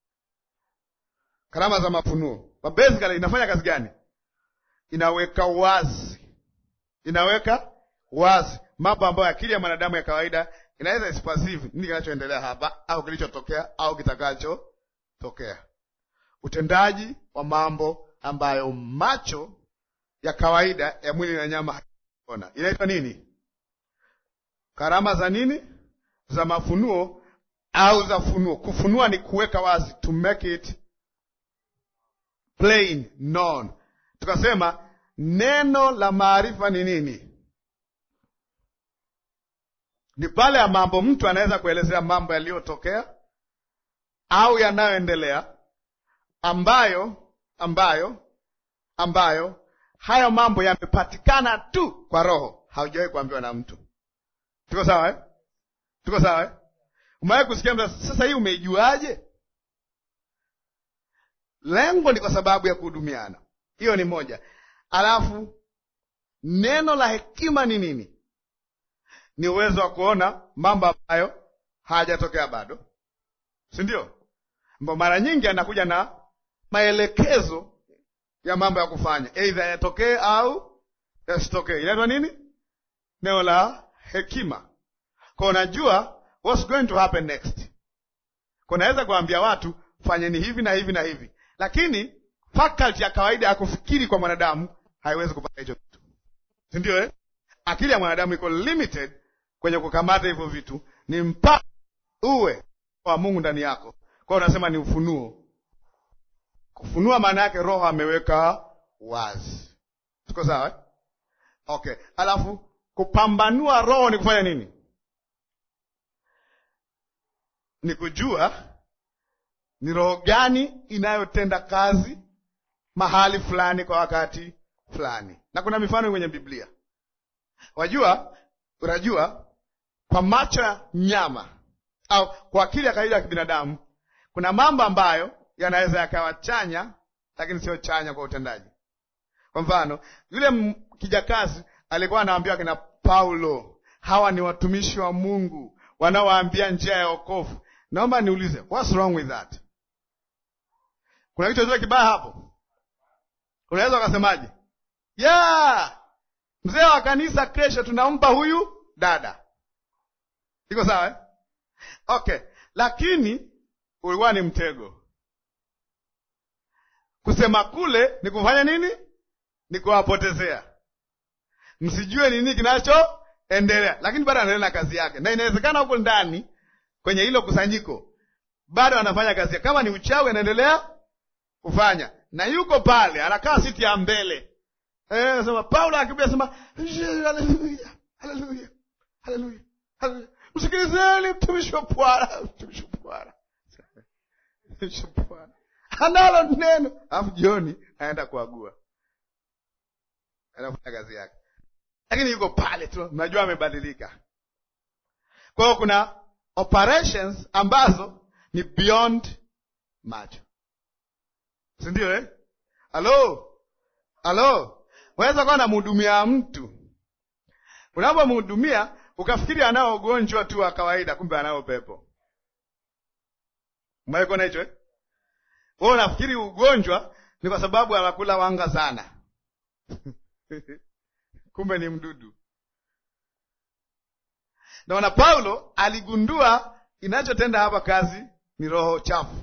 Karama za mafunuo. But basically inafanya kazi gani? Inaweka wazi, inaweka wazi mambo ambayo akili ya mwanadamu ya kawaida inaweza isipasive nini kinachoendelea hapa au kilichotokea au kitakachotokea, utendaji wa mambo ambayo macho ya kawaida ya mwili na nyama haona. Inaitwa nini? Karama za nini? Za mafunuo au za funuo. Kufunua ni kuweka wazi, to make it plain known. Tukasema neno la maarifa ni nini? Ni pale ya mambo mtu anaweza kuelezea mambo yaliyotokea au yanayoendelea, ambayo ambayo ambayo hayo mambo yamepatikana tu kwa Roho, haujawahi kuambiwa na mtu. Tuko sawa eh? Tuko sawa eh? Umewahi kusikia mtu sasa, hii umeijuaje? Lengo ni kwa sababu ya kuhudumiana, hiyo ni moja. Alafu neno la hekima ni nini? Ni uwezo wa kuona mambo ambayo hayajatokea bado, si ndio? ambao mara nyingi anakuja na maelekezo ya mambo ya kufanya, aidha yatokee au yasitokee. Inaitwa nini? Neno la hekima. Kwa unajua what's going to happen next. Kwa naweza kuambia watu fanyeni hivi na hivi na hivi, lakini faculty ya kawaida ya kufikiri kwa mwanadamu haiwezi kupata hicho kitu, si ndio eh? Akili ya mwanadamu iko limited kwenye kukamata hivyo vitu, ni mpaka uwe wa Mungu ndani yako. Kwa hiyo unasema ni ufunuo. Kufunua maana yake Roho ameweka wazi. Tuko sawa eh? Okay, alafu kupambanua Roho ni kufanya nini? Ni kujua ni roho gani inayotenda kazi mahali fulani kwa wakati fulani, na kuna mifano kwenye Biblia. Wajua, unajua kwa macho ya nyama au kwa akili ya kawaida ya kibinadamu kuna mambo ambayo yanaweza yakawa chanya, lakini sio chanya kwa utendaji. Kwa mfano, yule kijakazi alikuwa anawaambia kina Paulo, hawa ni watumishi wa Mungu wanaowaambia njia ya wokovu. Naomba niulize, what's wrong with that? Kuna kitu chochote kibaya hapo? Unaweza ukasemaje? Yeah, mzee wa kanisa kesho tunampa huyu dada. Iko sawa eh? Okay, lakini ulikuwa ni mtego. Kusema kule ni kufanya nini? Ni kuwapotezea, msijue nini kinachoendelea, lakini bado anaendelea na kazi yake, na inawezekana huko ndani kwenye hilo kusanyiko bado anafanya kazi yake. Kama ni uchawi, anaendelea kufanya, na yuko pale, anakaa siti ya mbele. Eh, nasema Paulo akibia sema haleluya, haleluya, haleluya, haleluya, msikilizeni mtumishi wa Bwana, mtumishi wa Bwana, mtumishi wa Bwana analo neno, alafu jioni aenda kuagua, anafanya kazi yake, lakini yuko pale tu, mnajua amebadilika. Kwa hiyo kuna operations ambazo ni beyond macho, si ndio eh? Halo, halo, unaweza kuwa namhudumia mtu, unapomhudumia ukafikiri anao ugonjwa tu wa kawaida, kumbe anao pepo. Umewahi hicho eh? Wewe unafikiri ugonjwa ni kwa sababu anakula wanga sana kumbe ni mdudu. Naona Paulo aligundua inachotenda hapa kazi ni roho chafu,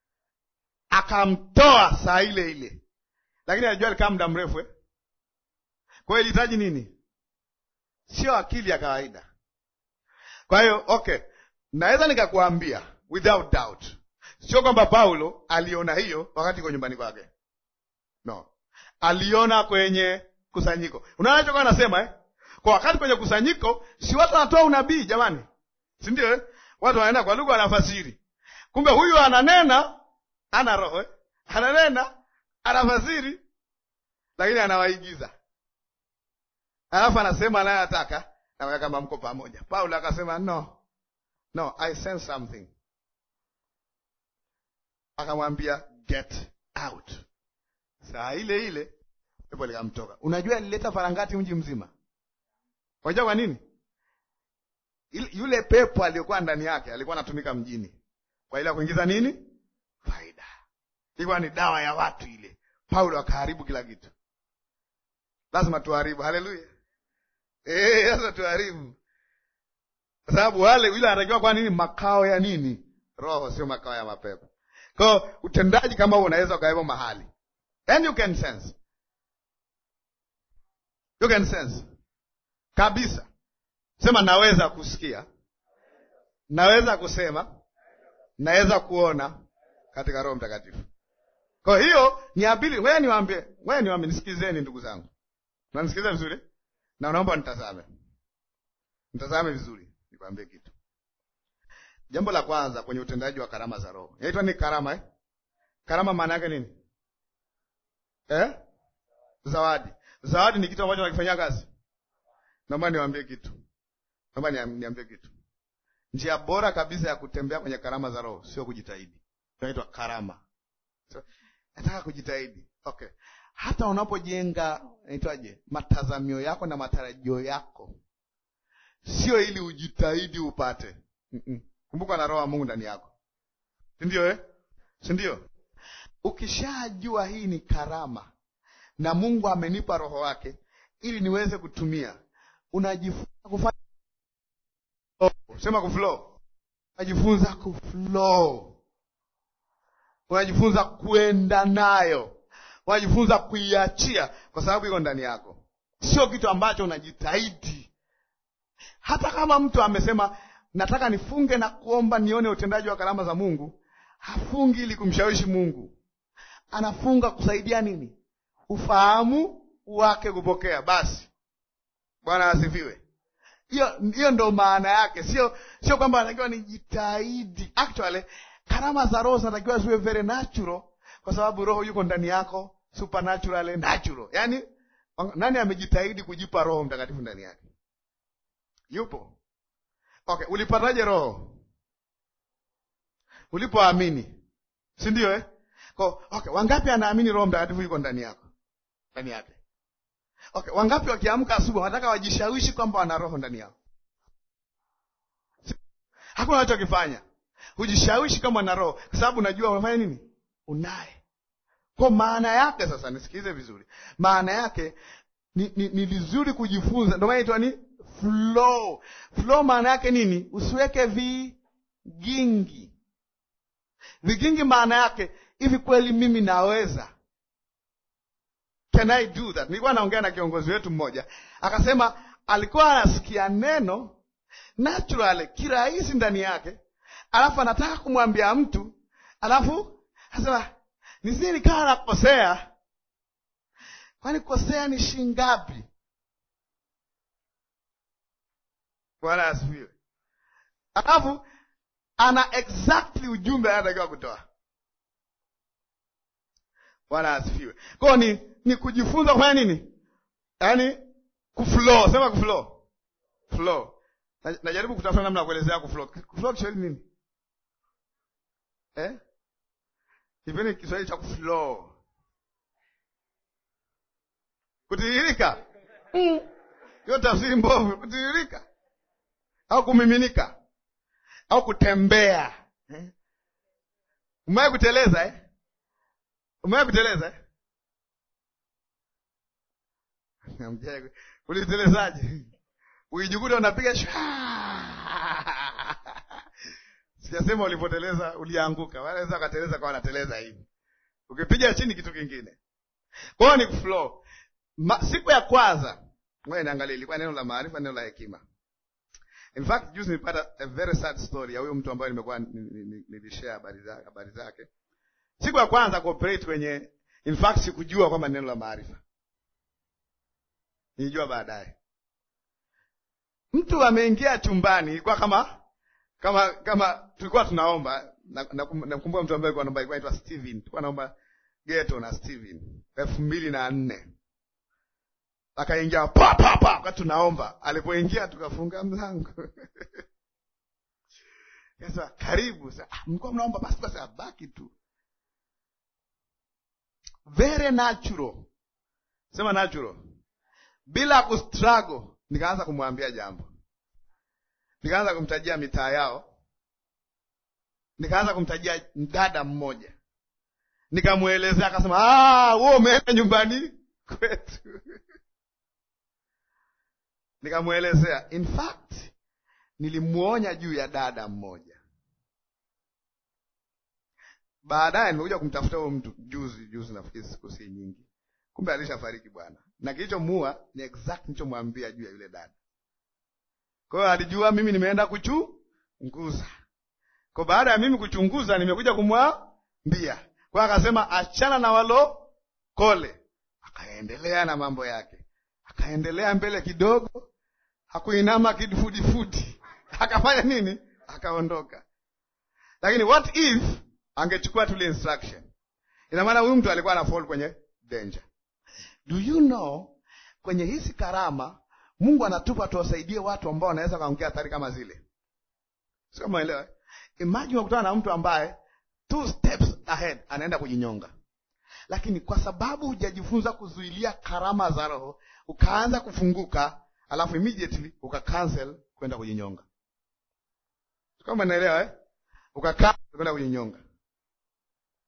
akamtoa saa ile ile, lakini alijua alikaa muda mrefu eh? Kwa hiyo ilihitaji nini? Sio akili ya kawaida. Kwa hiyo okay, naweza nikakuambia without doubt Sio kwamba Paulo aliona hiyo wakati iko nyumbani kwake, no, aliona kwenye kusanyiko. Unaona chokuwa anasema eh? Kwa wakati kwenye kusanyiko, si watu wanatoa unabii jamani, si ndio eh? Watu wanaenda kwa lugha wanafasiri, kumbe huyu ananena, ana roho eh? ananena, anafasiri, lakini anawaigiza, alafu anasema anayotaka, na kama mko pamoja. Paulo akasema no, no, I sense something akamwambia get out. Saa ile ile pepo likamtoka. Unajua alileta farangati mji mzima. Unajua kwa nini? Yule pepo aliyokuwa ndani yake alikuwa anatumika mjini kwa ile kuingiza nini? Faida. Ilikuwa ni dawa ya watu ile. Paulo akaharibu kila kitu. Lazima tuharibu. Haleluya! Eh, lazima tuharibu, kwa sababu wale yule anatakiwa kwa nini? Makao ya nini? Roho, sio makao ya mapepo. Kwa utendaji kama huo unaweza ukawepo mahali, and you can sense, you can sense kabisa. Sema naweza kusikia, naweza kusema, naweza kuona katika Roho Mtakatifu. Kwa hiyo ni abili. Wewe niwaambie, wewe niwaambie, nisikizeni ndugu zangu, nanisikiza vizuri, na unaomba nitazame, nitazame vizuri, nikwambie kitu Jambo la kwanza kwenye utendaji wa karama za Roho inaitwa ni karama eh? Karama maana yake nini eh? Zawadi. Zawadi ni kitu ambacho nakifanyia kazi. Naomba niwaambie kitu, naomba niambie kitu. Njia bora kabisa ya kutembea kwenye karama za Roho sio kujitahidi, inaitwa karama. So, nataka kujitahidi, okay. Hata unapojenga inaitwaje, matazamio yako na matarajio yako, sio ili ujitahidi upate mm -mm. Kumbuka na roho wa Mungu ndani yako, si ndio eh? si ndio? Ukishajua hii ni karama na Mungu amenipa roho wake ili niweze kutumia, unajifunza kufanya sema kuflow, unajifunza kuflow, unajifunza kuenda nayo, unajifunza kuiachia, kwa sababu iko ndani yako, sio kitu ambacho unajitahidi. Hata kama mtu amesema nataka nifunge na kuomba nione utendaji wa karama za Mungu, hafungi ili kumshawishi Mungu, anafunga kusaidia nini? Ufahamu wake kupokea. Basi Bwana asifiwe. Hiyo hiyo ndo maana yake, sio sio kwamba anatakiwa nijitahidi. Actually, karama za roho zinatakiwa ziwe very natural, kwa sababu roho yuko ndani yako, supernatural natural. Yaani, nani amejitahidi kujipa Roho Mtakatifu ndani yake? Yupo. Okay, ulipataje roho? Ulipoamini, si ndio eh? Kwa okay, wangapi anaamini Roho Mtakatifu yuko ndani yako? Ndani yake. Okay, wangapi wakiamka asubuhi wanataka wajishawishi kwamba wana roho ndani yao? Hakuna wanachokifanya. Hujishawishi kama wana roho, kwa sababu unajua unafanya nini? Unaye. Kwa maana yake sasa, nisikilize vizuri. Maana yake ni, ni, ni vizuri kujifunza. Ndio maana inaitwa ni flow. Flow maana yake nini? Usiweke vigingi. Vigingi maana yake hivi, kweli mimi naweza Can I do that? Nilikuwa naongea na kiongozi wetu mmoja akasema, alikuwa anasikia neno naturally kirahisi ndani yake, alafu anataka kumwambia mtu, alafu anasema nisije nikawa nakosea. Kwani kosea ni shingapi? Bwana asifiwe. Alafu ana exactly ujumbe anatakiwa kutoa. Bwana asifiwe. Kwao ni ni kujifunza kufanya nini? Yaani kuflow, sema kuflow. Flow. Najaribu kutafuta namna ya kuelezea kuflow. Kuflow Kiswahili nini? Eh? Kipindi Kiswahili cha kuflow. Kutiririka. Mm. Hiyo tafsiri mbovu, kutiririka. Au kumiminika. Au kutembea. Eh? Umewahi kuteleza eh? Umewahi kuteleza eh? Ulitelezaje? Uijikuta unapiga sijasema ulipoteleza ulianguka, wanaweza wakateleza kwa wanateleza hivi, ukipiga chini kitu kingine. Kwa hiyo ni flow. Siku ya kwanza ngoja niangalie, ilikuwa neno la maarifa, neno la hekima. In fact juzi nilipata a very sad story ya huyo mtu ambaye nimekuwa nilishare habari zake habari zake. Siku ya kwanza cooperate kwenye, in fact sikujua kwamba neno la maarifa nilijua baadaye. Mtu ameingia chumbani, ilikuwa kama kama kama tulikuwa tunaomba. Nakumbuka na mtu ambaye alikuwa anaomba, ilikuwa anaitwa Steven, tulikuwa naomba geto na Steven elfu mbili na nne akaingia pa pa pa, wakati tunaomba. Alipoingia tukafunga mlango sasa, karibu sasa. Ah, mlikuwa mnaomba basi, basi abaki tu, very natural, sema natural bila kustruggle, nikaanza kumwambia jambo, nikaanza kumtajia mitaa yao, nikaanza kumtajia mdada mmoja, nikamwelezea. Akasema ah, wewe umeenda nyumbani kwetu nikamwelezea. In fact nilimwonya juu ya dada mmoja. Baadaye nimekuja kumtafuta huyo mtu juzi juzi, nafikiri siku si nyingi kumbe alishafariki bwana, na kilichomuua ni exact nilichomwambia juu ya yule dada. Kwa hiyo alijua mimi nimeenda kuchunguza. Kwa baada ya mimi kuchunguza, nimekuja kumwambia. Kwa akasema achana na walo kole, akaendelea na mambo yake, akaendelea mbele kidogo, hakuinama kifudifudi, akafanya nini? Akaondoka. Lakini what if angechukua tule instruction? Ina maana huyu mtu alikuwa ana fall kwenye danger. Do you know, kwenye hizi karama Mungu anatupa tuwasaidie watu ambao wanaweza kaongea hatari kama zile, sio kama elewa. Imagine unakutana na mtu ambaye two steps ahead anaenda kujinyonga, lakini kwa sababu hujajifunza kuzuilia karama za Roho ukaanza kufunguka, alafu immediately uka cancel kwenda kujinyonga, sio kama naelewa eh? Uka cancel kwenda kujinyonga.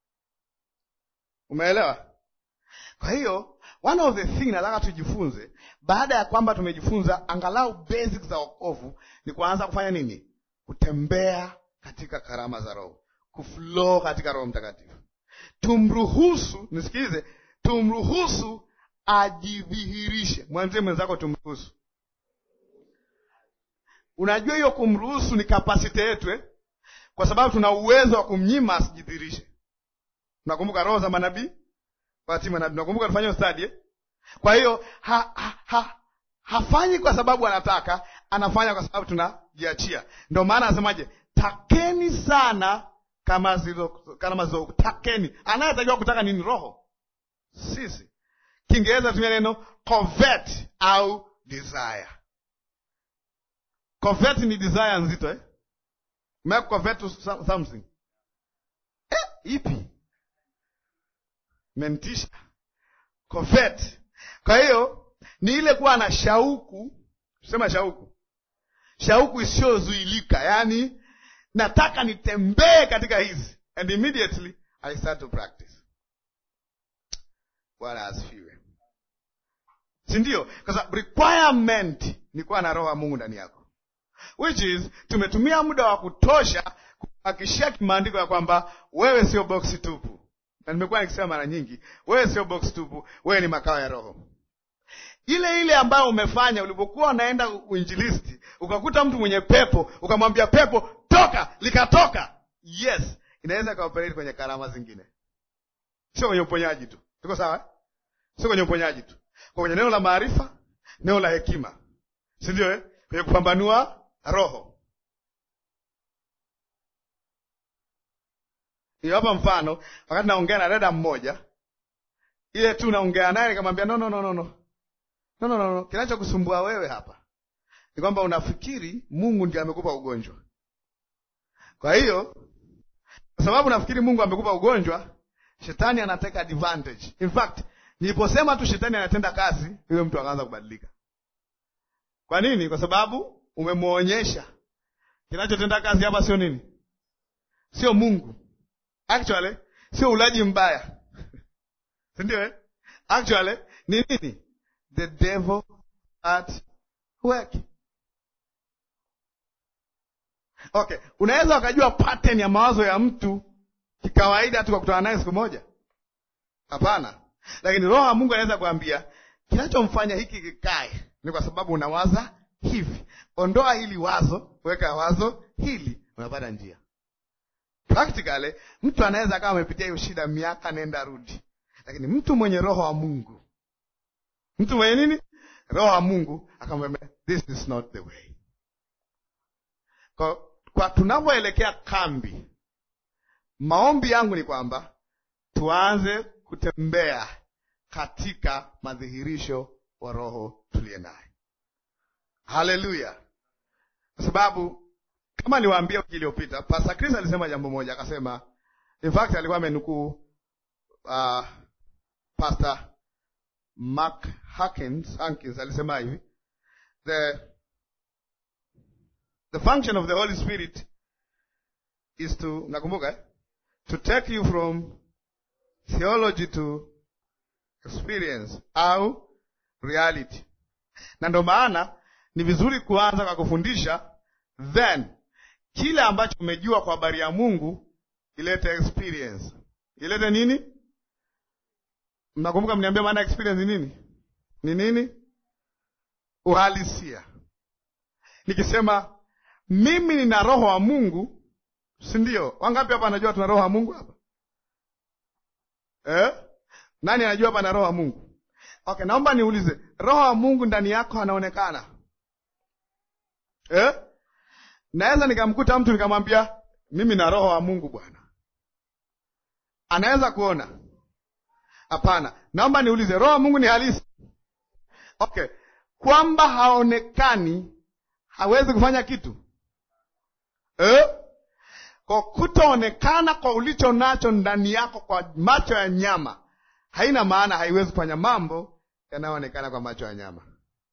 Umeelewa? Kwa hiyo one of the thing nataka tujifunze baada ya kwamba tumejifunza angalau basics za wokovu ni kuanza kufanya nini? Kutembea katika karama za Roho, kuflow katika Roho Mtakatifu. Tumruhusu, nisikilize, tumruhusu ajidhihirishe. Mwanzie mwenzako, tumruhusu. Unajua hiyo kumruhusu ni kapasiti yetu eh? Kwa sababu tuna uwezo wa kumnyima asijidhihirishe. Tunakumbuka roho za manabii Fatima na tunakumbuka tufanye ustadi eh? Kwa hiyo ha, ha, ha, hafanyi kwa sababu anataka, anafanya kwa sababu tunajiachia. Ndio maana anasemaje, takeni sana kama zilo, kama zilo, takeni. Anayetakiwa kutaka nini? Roho, sisi. Kiingereza tumia neno covet au desire. Covet ni desire nzito eh? Umewahi covet to something eh? Ipi? mentisha covet. Kwa hiyo ni ile kuwa na shauku, tusema shauku, shauku isiyozuilika, yaani nataka nitembee katika hizi, and immediately I start to practice. Bwana asifiwe, si ndio? Kwa sababu requirement ni kuwa na roho ya Mungu ndani yako, which is tumetumia muda wa kutosha kuhakikishia kimaandiko ya kwamba wewe sio boksi tupu na nimekuwa nikisema mara nyingi, wewe sio box tupu, wewe ni makao ya Roho. Ile ile ambayo umefanya ulipokuwa unaenda uinjilisti, ukakuta mtu mwenye pepo, ukamwambia pepo toka, likatoka. Yes, inaweza ikaoperate kwenye karama zingine, sio kwenye uponyaji tu. Tuko sawa? Sio kwenye uponyaji tu, kwa kwenye neno la maarifa, neno la hekima, si ndio eh? Kwenye kupambanua roho Hapa mfano, wakati naongea na dada mmoja, ile tu naongea naye nikamwambia, no, no, no, no, no, no, no, no. Kinachokusumbua wewe hapa ni kwamba unafikiri Mungu ndiye amekupa ugonjwa. Kwa hiyo kwa sababu nafikiri Mungu amekupa ugonjwa, shetani anateka advantage. In fact, niliposema tu shetani anatenda kazi, yule mtu akaanza kubadilika. Kwa nini? Kwa sababu umemwonyesha kinachotenda kazi hapa sio nini, sio Mungu Actually sio ulaji mbaya si ndio eh? Actually ni nini? The devil at work. Okay, unaweza ukajua pattern ya mawazo ya mtu kikawaida tu kwa kutana naye siku moja? Hapana, lakini roho ya Mungu anaweza kuambia kinachomfanya hiki kikae ni kwa sababu unawaza hivi. Ondoa hili wazo, weka wazo hili, unapata njia Practically mtu anaweza akawa amepitia hiyo shida miaka nenda rudi, lakini mtu mwenye roho wa Mungu, mtu mwenye nini? Roho wa Mungu akamwambia this is not the way. Kwa, kwa tunavyoelekea kambi, maombi yangu ni kwamba tuanze kutembea katika madhihirisho wa roho tuliye naye. Haleluya! kwa sababu kama niwaambia wiki iliyopita Pastor Chris alisema jambo moja, akasema in fact alikuwa amenukuu uh, Pastor Mark Hankins, Hankins alisema hivi the the function of the Holy Spirit is to nakumbuka eh? to take you from theology to experience au reality, na ndo maana ni vizuri kuanza kwa kufundisha then kile ambacho umejua kwa habari ya Mungu ilete experience. Ilete nini? Mnakumbuka mniambia maana experience ni nini? Ni nini? Uhalisia. Nikisema mimi nina roho wa Mungu, si ndio? Wangapi hapa anajua tuna roho wa Mungu hapa? Eh? Nani anajua hapa na roho wa Mungu? Okay, naomba niulize, roho wa Mungu ndani yako anaonekana? Eh? Naweza nikamkuta mtu nikamwambia mimi na roho wa Mungu bwana, anaweza kuona? Hapana. Naomba niulize, roho wa Mungu ni halisi? Okay, kwamba haonekani hawezi kufanya kitu eh? Kwa kutoonekana kwa ulicho nacho ndani yako kwa macho ya nyama haina maana haiwezi kufanya mambo yanayoonekana kwa macho ya nyama.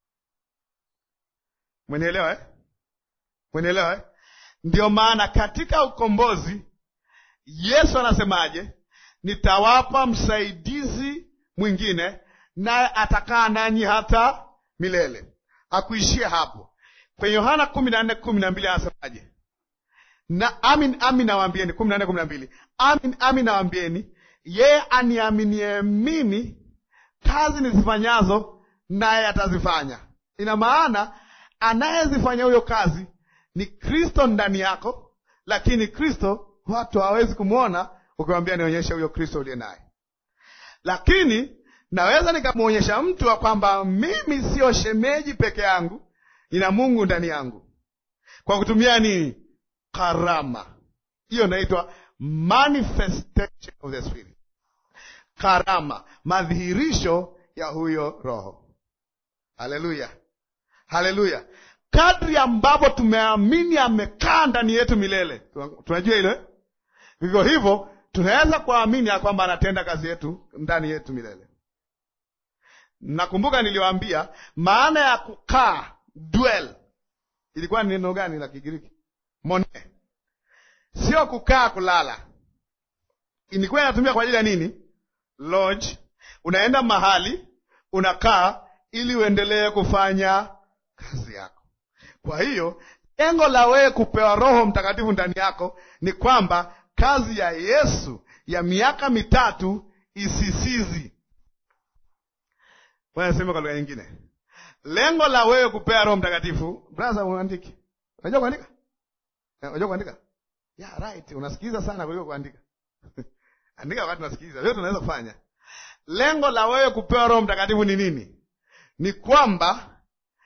Mwenielewa eh? Mwenielewa eh? Ndio maana katika ukombozi Yesu anasemaje? nitawapa msaidizi mwingine, naye atakaa nanyi hata milele. Akuishie hapo. Kwenye Yohana kumi na nne kumi na mbili anasemaje? Na amin amin nawaambieni, kumi na nne kumi na mbili amin amin nawaambieni, yeye aniaminie mimi, kazi nizifanyazo naye atazifanya. Ina maana anayezifanya huyo kazi ni Kristo ndani yako, lakini Kristo watu hawawezi kumwona ukiwambia nionyeshe huyo Kristo uliye naye. Lakini naweza nikamwonyesha mtu wa kwamba mimi siyo shemeji peke yangu, nina Mungu ndani yangu, kwa kutumia nini? Karama. Hiyo inaitwa manifestation of the spirit, karama, madhihirisho ya huyo Roho. Haleluya, haleluya! Kadri ambapo tumeamini amekaa ndani yetu milele, tunajua hilo. Vivyo hivyo tunaweza kuamini ya kwamba anatenda kazi yetu ndani yetu milele. Nakumbuka niliwaambia maana ya kukaa, dwell, ilikuwa ni neno gani la Kigiriki? Mone, sio kukaa kulala. Ilikuwa inatumia kwa ajili ya nini? Lodge, unaenda mahali unakaa ili uendelee kufanya kazi yako. Kwa hiyo lengo la wewe kupewa Roho Mtakatifu ndani yako ni kwamba kazi ya Yesu ya miaka mitatu isisizi. Wanasema kwa lugha nyingine, lengo la wewe kupewa Roho Mtakatifu. Brother, uandike. Unajua kuandika? Unajua kuandika? Yeah, right. Unasikiliza sana kuliko kuandika. Andika wakati unasikiliza. Leo tunaweza kufanya. Lengo la wewe kupewa Roho Mtakatifu ni nini? Ni kwamba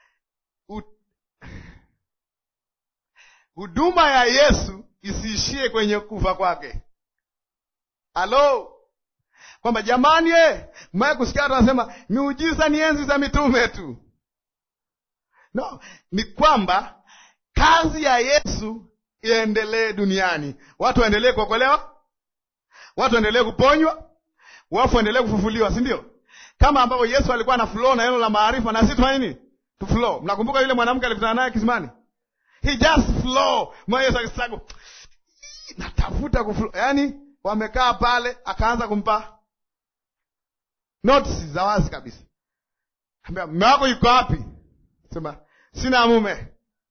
huduma ya Yesu isiishie kwenye kufa kwake. Halo, kwamba jamani, eh, mwaye kusikia watu wanasema miujiza ni enzi za mitume tu. No, ni kwamba kazi ya Yesu iendelee duniani, watu waendelee kuokolewa, watu waendelee kuponywa, wafu waendelee kufufuliwa, si ndio? Kama ambavyo Yesu alikuwa na flow na neno la maarifa, na sisi tufanye nini? Tu flow. Mnakumbuka yule mwanamke alikutana naye kisimani, he just flow. Mwa Yesu akisagu natafuta kuflow, yaani wamekaa pale, akaanza kumpa notes za wazi kabisa, ambia mume wako yuko wapi? Sema sina mume,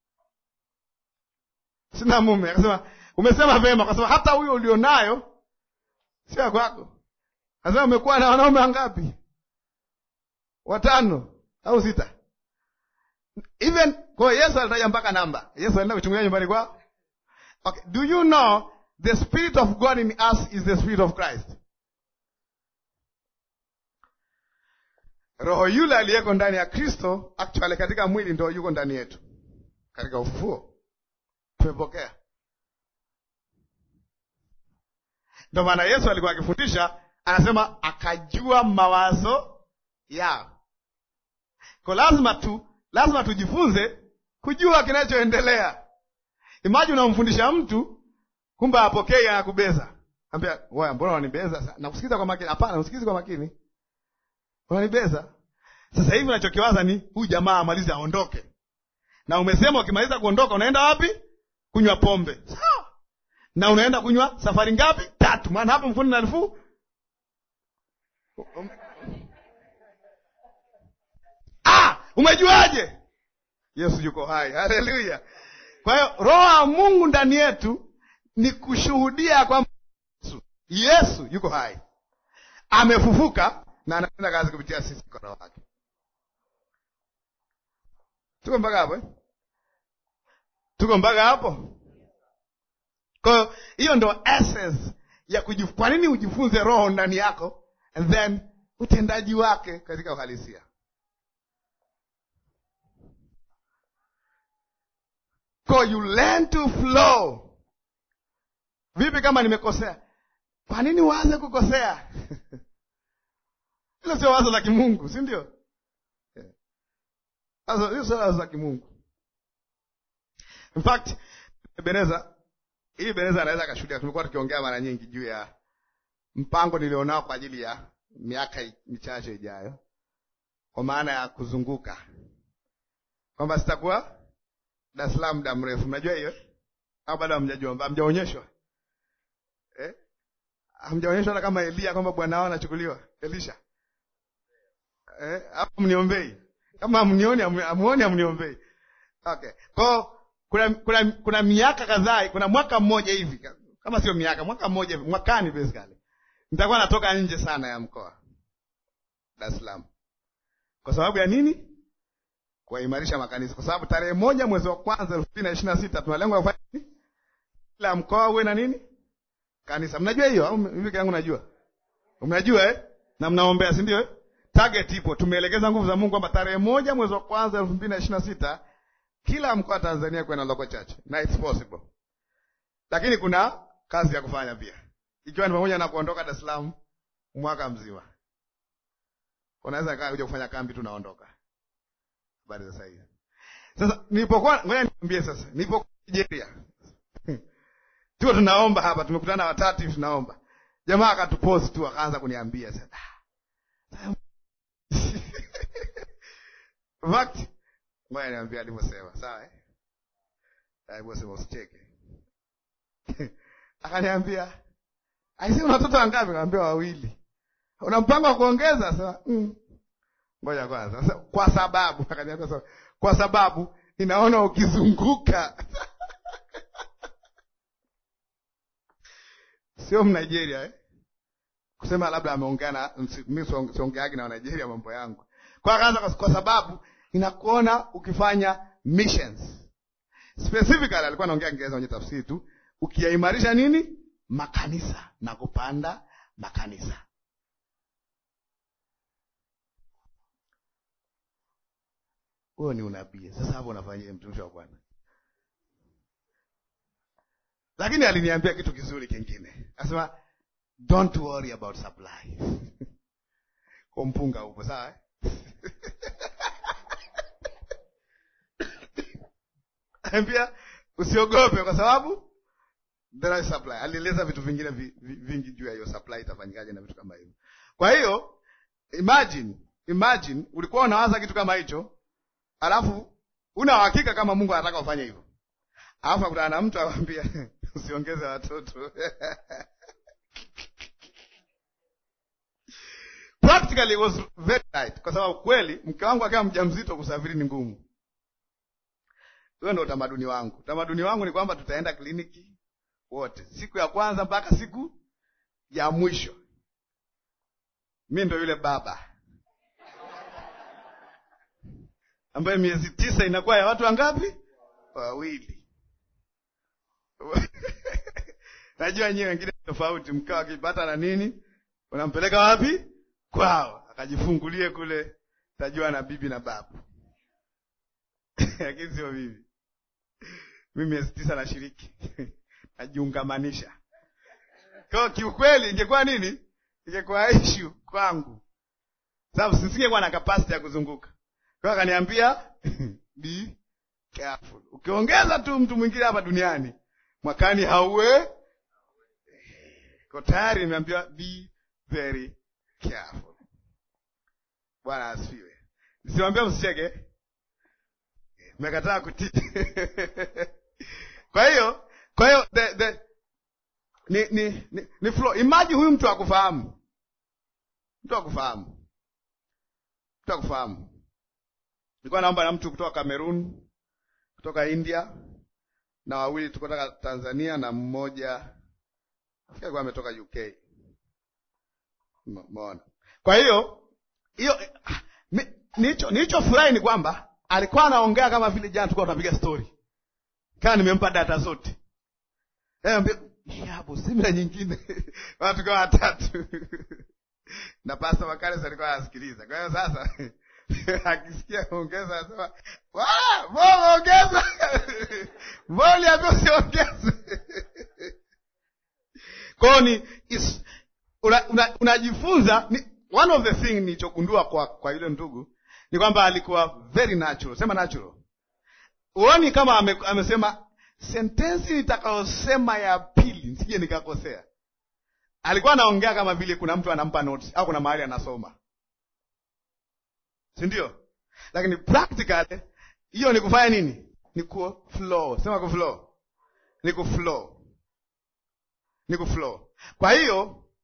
sina mume. Akasema umesema vema, akasema hata huyo ulionayo sio kwako. Akasema umekuwa na wanaume wangapi? Watano au sita? Even kwa Yesu alitaja mpaka namba. Yesu alienda kuchungulia nyumbani kwao. Okay, do you know the spirit of God in us is the spirit of Christ? Roho yule aliyeko ndani ya Kristo actually katika mwili ndio yuko ndani yetu. Katika ufufuo tumepokea. Ndio maana Yesu alikuwa akifundisha, anasema akajua mawazo yao. Kwa lazima tu lazima tujifunze kujua kinachoendelea. Imagine unamfundisha mtu kumbe apokei, anakubeza. Ambia wewe, mbona unanibeza? Nakusikiza kwa makini. Hapana, usikizi kwa makini. Unanibeza. Sasa hivi unachokiwaza ni huyu jamaa amalize aondoke. Na umesema ukimaliza kuondoka unaenda wapi? Kunywa pombe. Sawa. Na unaenda kunywa safari ngapi? Tatu. Maana hapo mfundi na elfu Ah, umejuaje? Yesu yuko hai. Haleluya. Kwa hiyo roho ya Mungu ndani yetu ni kushuhudia kwamba Yesu, Yesu yuko hai, amefufuka na anatenda kazi kupitia sisi kwa roho wake. Tuko mpaka hapo eh? Tuko mpaka hapo. Kwa hiyo hiyo ndo essence ya kujifunza. Kwa nini ujifunze roho ndani yako and then utendaji wake katika uhalisia So you learn to flow. Vipi kama nimekosea? Kwa nini uanze kukosea? Hilo sio wazo la kimungu, si ndio? Sasa hiyo sio wazo la kimungu. In fact, Beneza, hii Beneza anaweza akashuhudia. Tumekuwa tukiongea mara nyingi juu ya mpango nilionao kwa ajili ya miaka michache ijayo, kwa maana ya kuzunguka, kwamba sitakuwa Dar es Salaam muda mrefu. Mnajua hiyo au bado hamjajua? Hamjaonyeshwa eh? hamjaonyeshwa hata kama Elia kwamba bwana wao anachukuliwa Elisha eh, hapo mniombei kama amnioni amuoni amniombei. Okay, kwa kuna kuna kuna miaka kadhaa, kuna mwaka mmoja hivi, kama sio miaka, mwaka mmoja hivi, mwakani basically nitakuwa natoka nje sana ya mkoa Dar es Salaam. Kwa sababu ya nini? Kuimarisha makanisa, kwa sababu tarehe moja mwezi wa kwanza elfu mbili na ishirini na sita tuna lengo la kufanya nini? Kila mkoa uwe na nini? Kanisa. Mnajua hiyo au mimi yangu najua? Mnajua eh? Na mnaombea, si ndio eh? Target ipo. Tumeelekeza nguvu za Mungu kwamba tarehe moja mwezi wa kwanza elfu mbili na ishirini na sita kila mkoa Tanzania kuwe na local church na it's possible, lakini kuna kazi ya kufanya pia, ikiwa ni pamoja na kuondoka Dar es Salaam mwaka mzima. Unaweza kaa kuja kufanya kambi tu naondoka. Habari za sasa Sasa nilipokuwa, ngoja niambie sasa, nilipokuwa Nigeria tuko tunaomba hapa, tumekutana watatu hivi tunaomba, jamaa akatupozi tu akaanza kuniambia sasa fact Ngoja niambia alivyosema, sawa eh? Alivyosema usicheke. Akaniambia, "Aisee una watoto wangapi?" Nikamwambia wawili. "Una mpango wa kuongeza?" Sasa, "Mm." Ngoja kwanza. Sasa kwa sababu akaniambia sasa, "Kwa sababu ninaona ukizunguka." Sio Mnigeria eh? Kusema labda ameongea na mimi siongeagi na Nigeria mambo yangu. Kwa akaanza kwa sababu inakuona ukifanya missions. Specifically alikuwa anaongea Kiingereza kwenye tafsiri tu, ukiyaimarisha nini? Makanisa na kupanda makanisa. Huo ni unabii. Sasa hapo unafanyia mtumishi wa Bwana. Lakini aliniambia kitu kizuri kingine. Akasema don't worry about supply. Kwa mpunga upo sawa eh? Ambia usiogope kwa sababu there is supply. Alieleza vitu vingine vingi juu ya hiyo supply itafanyikaje na vitu kama hivyo. Kwa hiyo imagine, imagine ulikuwa unawaza kitu kama hicho, alafu una uhakika kama Mungu anataka ufanye hivyo, alafu akutana na mtu akwambia usiongeze watoto practically it was very right, kwa sababu kweli mke wangu akiwa mjamzito kusafiri ni ngumu. Huyo ndo utamaduni wangu. Utamaduni wangu ni kwamba tutaenda kliniki wote, siku ya kwanza mpaka siku ya mwisho. Mi ndo yule baba ambaye miezi tisa inakuwa ya watu wangapi? Wawili. Najua nyiwe wengine tofauti, mkao akipata na nini, unampeleka wapi? Kwao akajifungulie kule, tajua na bibi na babu lakini sio mimi. Mimi miezi tisa nashiriki najiungamanisha. Kwa kiukweli, ingekuwa nini? Ingekuwa issue kwangu, sababu sisingekuwa na capacity ya kuzunguka. Kwa akaniambia be careful, ukiongeza tu mtu mwingine hapa duniani mwakani hauwe ko tayari. Nimeambiwa be very careful. Bwana asifiwe. Nisimwambia msicheke Mekataa kutii. Kwa hiyo, kwa hiyo the, the, ni ni ni, ni flow. Imagine huyu mtu akufahamu, mtu akufahamu, mtu akufahamu. Nilikuwa naomba na mtu kutoka Cameroon, kutoka India na wawili kutoka Tanzania na mmoja nafikiri alikuwa ametoka UK. Umeona? Kwa hiyo hiyo nilicho nilichofurahi ni kwamba alikuwa anaongea kama vile jana tulikuwa tunapiga story, kama nimempa data zote hapo, simila nyingine watu kama watatu na Pasta Makares alikuwa anasikiliza. Kwa hiyo sasa akisikia ongeza, anasema wala ongeza mbona ambia usiongeze. Kwao ni unajifunza. One of the thing nilichogundua kwa kwa yule ndugu ni kwamba alikuwa very natural. Sema natural. Uoni kama ame, amesema sentensi nitakayosema ya pili nisije nikakosea. Alikuwa anaongea kama vile kuna mtu anampa notes au kuna mahali anasoma, si ndio? Lakini practically hiyo ni kufanya nini? Ni ku flow. Sema ku flow, ni ku flow, ni ku flow. Kwa hiyo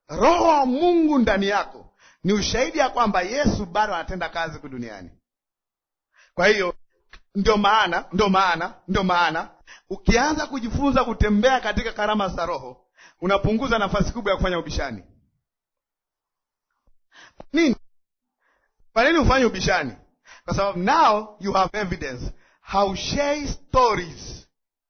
roho wa Mungu ndani yako ni ushahidi ya kwamba Yesu bado anatenda kazi huku duniani. Kwa hiyo ndio maana ndio maana ndio maana ukianza kujifunza kutembea katika karama za Roho unapunguza nafasi kubwa ya kufanya ubishani. Nini? Kwa nini ufanye ubishani? Kwa sababu now you have evidence. Haushei stories.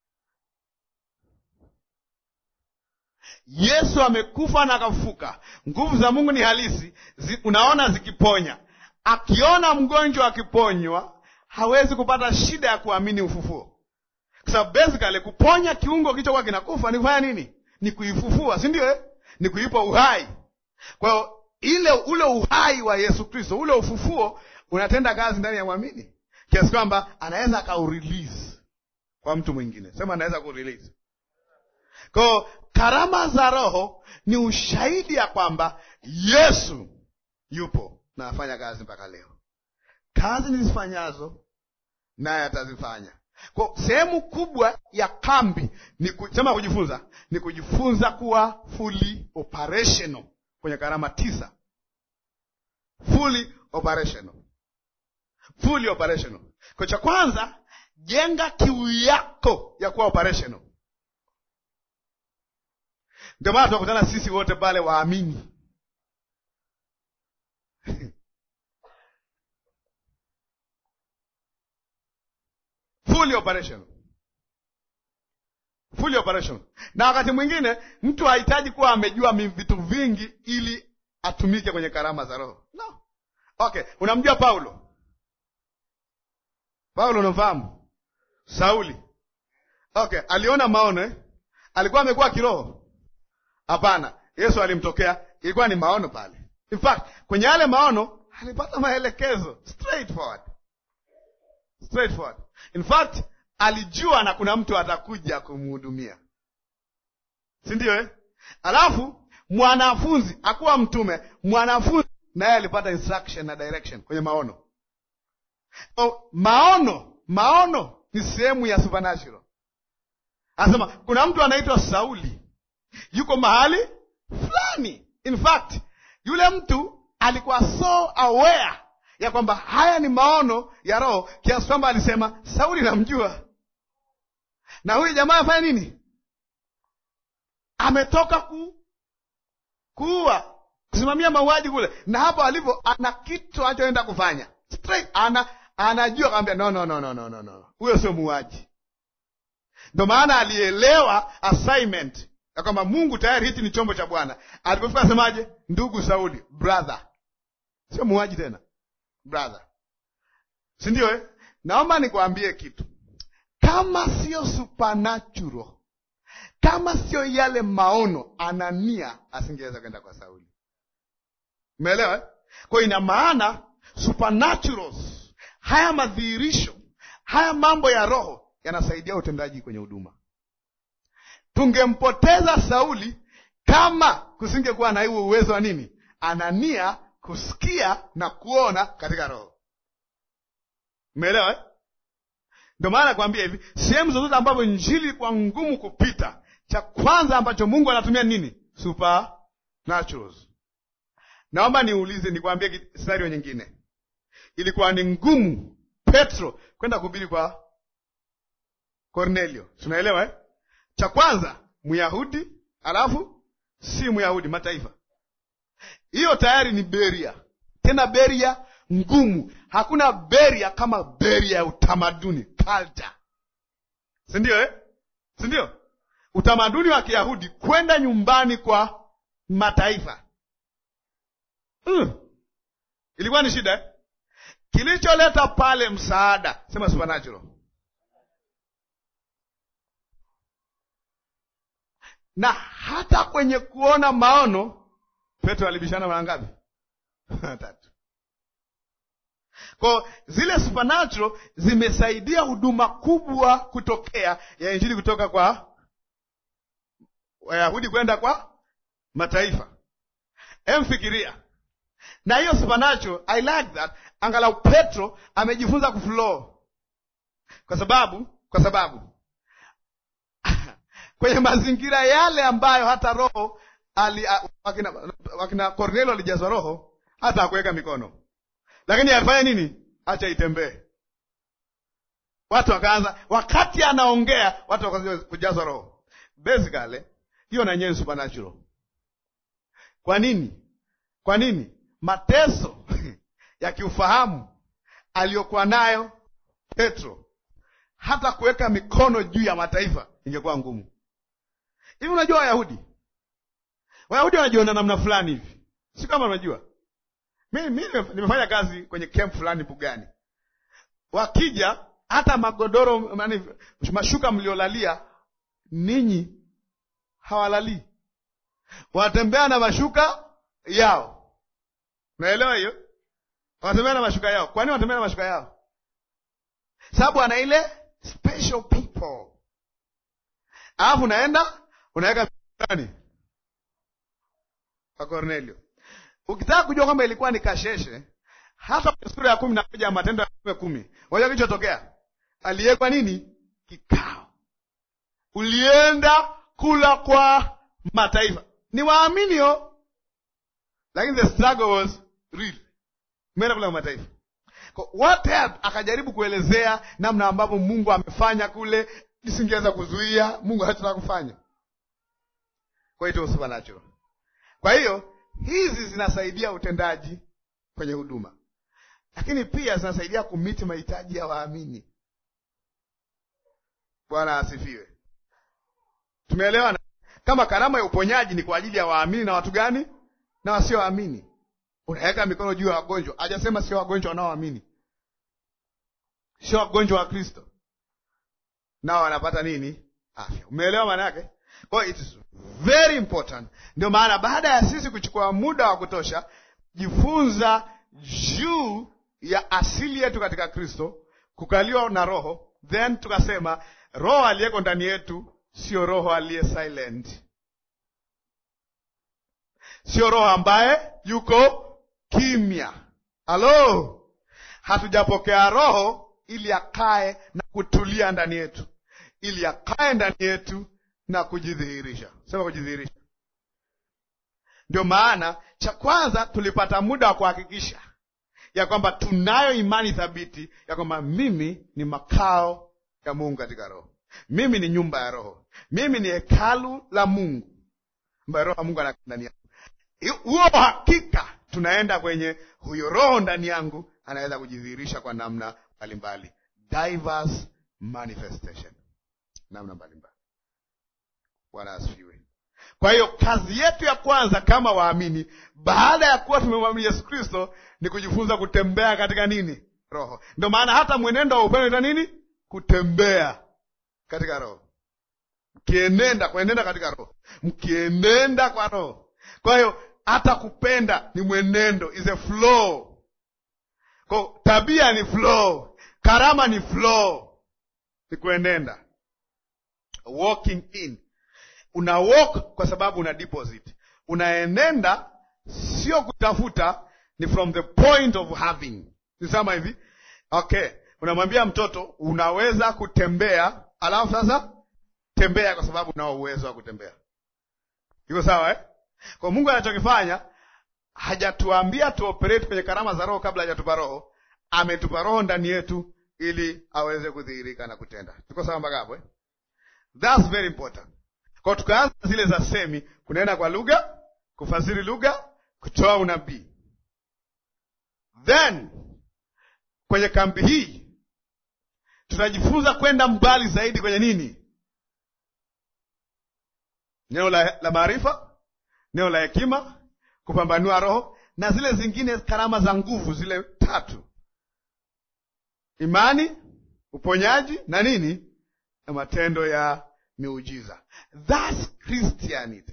Yesu amekufa na akafufuka. Nguvu za Mungu ni halisi, zi, unaona zikiponya. Akiona mgonjwa akiponywa, hawezi kupata shida ya kuamini ufufuo, kwa sababu basically kuponya kiungo kilichokuwa kinakufa ni kufanya nini? Ni kuifufua, si ndio? Eh, ni kuipa uhai. Kwa hiyo ile ule uhai wa Yesu Kristo, ule ufufuo unatenda kazi ndani ya mwamini kiasi kwamba anaweza akaurelease kwa mtu mwingine. Sema anaweza kurelease. Kwa hiyo karama za Roho ni ushahidi ya kwamba Yesu yupo na afanya kazi mpaka leo. Kazi nizifanyazo naye atazifanya. Kwa sehemu kubwa ya kambi ni kusema kujifunza, ni kujifunza kuwa fully operational kwenye karama tisa. Fully operational, fully operational. Kwa cha kwanza, jenga kiu yako ya kuwa operational. Ndio maana tunakutana sisi wote pale waamini fully operational, fully operational. Na wakati mwingine mtu hahitaji kuwa amejua vitu vingi ili atumike kwenye karama za Roho. No. Okay, unamjua Paulo? Paulo unamfahamu? Sauli. Okay, aliona maono eh? Alikuwa amekuwa kiroho? Hapana. Yesu alimtokea, ilikuwa ni maono pale. In fact, kwenye yale maono alipata maelekezo straightforward. Straightforward. In fact, alijua na kuna mtu atakuja kumhudumia, si ndio eh? Alafu mwanafunzi akuwa mtume, mwanafunzi naye alipata instruction na direction kwenye maono. So, maono maono ni sehemu ya supernatural. Anasema kuna mtu anaitwa Sauli yuko mahali fulani. In fact, yule mtu alikuwa so aware ya kwamba haya ni maono ya Roho kiasi kwamba alisema Sauli namjua, na huyu jamaa afanya nini? Ametoka ku kuua, kusimamia mauaji kule, na hapo alipo ana kitu anachoenda kufanya straight, ana anajua kaambia, no, no, no, no, no, no, no, huyo sio muuaji. Ndo maana alielewa assignment ya kwamba Mungu tayari hichi ni chombo cha Bwana. Alipofika asemaje? Ndugu Sauli, brother, sio muuaji tena brother, si ndio eh? Naomba nikwambie kitu, kama sio supernatural, kama sio yale maono, Anania asingeweza kwenda kwa Sauli. Umeelewa eh? Kwa ina maana supernaturals, haya madhihirisho, haya mambo ya roho yanasaidia utendaji kwenye huduma. Tungempoteza Sauli kama kusingekuwa na huo uwezo wa nini, Anania kusikia na kuona katika roho. Umeelewa eh? Ndio maana nakwambia hivi, sehemu zozote ambapo injili ilikuwa ngumu kupita, cha kwanza ambacho Mungu anatumia nini? Supernaturals. Naomba niulize, nikwambie scenario nyingine. Ilikuwa ni ngumu Petro kwenda kuhubiri kwa Kornelio, tunaelewa eh? Cha kwanza Myahudi, alafu si Myahudi, mataifa hiyo tayari ni beria, tena beria ngumu. Hakuna beria kama beria ya utamaduni culture, si ndio eh? si ndio? Utamaduni wa Kiyahudi kwenda nyumbani kwa mataifa mm. ilikuwa ni shida eh? Kilicholeta pale msaada, sema supernatural na hata kwenye kuona maono Petro alibishana mara ngapi? Tatu. Kwa zile supernatural zimesaidia huduma kubwa kutokea ya injili kutoka kwa Wayahudi kwenda kwa mataifa. Emfikiria na hiyo supernatural, I like that. Angalau Petro amejifunza kuflow, kwa sababu kwa sababu kwenye mazingira yale ambayo hata roho ali a- wakina, wakina Kornelio alijazwa roho hata akuweka mikono, lakini alifanya nini? Acha itembee. Watu wakaanza, wakati anaongea watu wakaanza kujazwa roho. Basically hiyo na yenyewe ni supernatural. Kwa nini? Kwa nini? Mateso ya kiufahamu aliyokuwa nayo Petro, hata kuweka mikono juu ya mataifa ingekuwa ngumu. Hivi unajua Wayahudi, Wayahudi wanajiona namna fulani hivi, si kama unajua. Mi mi nimefanya kazi kwenye camp fulani Bugani, wakija hata magodoro nani, mashuka mliolalia ninyi hawalalii, wanatembea na mashuka yao. Unaelewa hiyo? Wanatembea na mashuka yao. Kwa nini wanatembea na mashuka yao? Sababu ana ile special people, alafu unaenda unaweka ndani kwa Cornelio. Ukitaka kujua kwamba ilikuwa ni kasheshe, hata kwenye sura ya kumi na moja ya Matendo ya Mitume kumi, unajua kilichotokea? Aliwekwa nini? Kikao, ulienda kula kwa mataifa, ni waaminio, lakini the struggle was real. Umeenda kula kwa mataifa Kwa what help, akajaribu kuelezea namna ambavyo Mungu amefanya kule, nisingeweza kuzuia, Mungu hataka kufanya. Kwa hiyo it was supernatural. Kwa hiyo hizi zinasaidia utendaji kwenye huduma, lakini pia zinasaidia kumiti mahitaji ya waamini. Bwana asifiwe. Tumeelewana? Kama karama ya uponyaji ni kwa ajili ya waamini na watu gani? Na wasioamini. Unaweka mikono juu ya wagonjwa, hajasema sio wagonjwa wanaoamini, sio wagonjwa wa Kristo, nao wanapata nini? Afya. Umeelewa maana yake? Kwa hiyo it is very important. Ndio maana baada ya sisi kuchukua muda wa kutosha jifunza juu ya asili yetu katika Kristo, kukaliwa na Roho, then tukasema Roho aliyeko ndani yetu sio roho aliye silent, sio roho ambaye yuko kimya. Halo, hatujapokea Roho ili akae na kutulia ndani yetu, ili akae ndani yetu na kujidhihirisha. Sema kujidhihirisha. Ndio maana cha kwanza tulipata muda wa kuhakikisha ya kwamba tunayo imani thabiti ya kwamba mimi ni makao ya Mungu katika Roho, mimi ni nyumba ya Roho, mimi ni hekalu la Mungu ambaye Roho wa Mungu anakaa ndani yangu. Huo hakika tunaenda kwenye huyo Roho ndani yangu anaweza kujidhihirisha kwa namna mbalimbali, diverse manifestation, namna mbalimbali. Bwana asifiwe. Kwa hiyo kazi yetu ya kwanza kama waamini, baada ya kuwa tumemwamini Yesu Kristo, ni kujifunza kutembea katika nini? Roho. Ndio maana hata mwenendo wa upendo ita nini? Kutembea katika Roho, mkienenda kuenenda katika Roho, mkienenda kwa Roho. Kwa hiyo hata kupenda ni mwenendo, is a flow. Kwa tabia ni flow, karama ni flow, ni kuenenda, walking in una walk kwa sababu una deposit, unaenenda sio kutafuta, ni from the point of having. Nisema hivi okay, unamwambia mtoto unaweza kutembea, alafu sasa tembea kwa sababu unao uwezo wa kutembea. Iko sawa eh? Kwa Mungu anachokifanya hajatuambia tuoperate kwenye karama za Roho kabla hajatupa Roho. Ametupa Roho ndani yetu ili aweze kudhihirika na kutenda. Tuko sawa mpaka hapo eh? That's very important. Kwa tukaanza zile za semi, kunena kwa lugha, kufasiri lugha, kutoa unabii. Then kwenye kambi hii tutajifunza kwenda mbali zaidi kwenye nini? Neno la, la maarifa, neno la hekima, kupambanua roho na zile zingine karama za nguvu, zile tatu: imani, uponyaji na nini, na matendo ya miujiza. That's Christianity.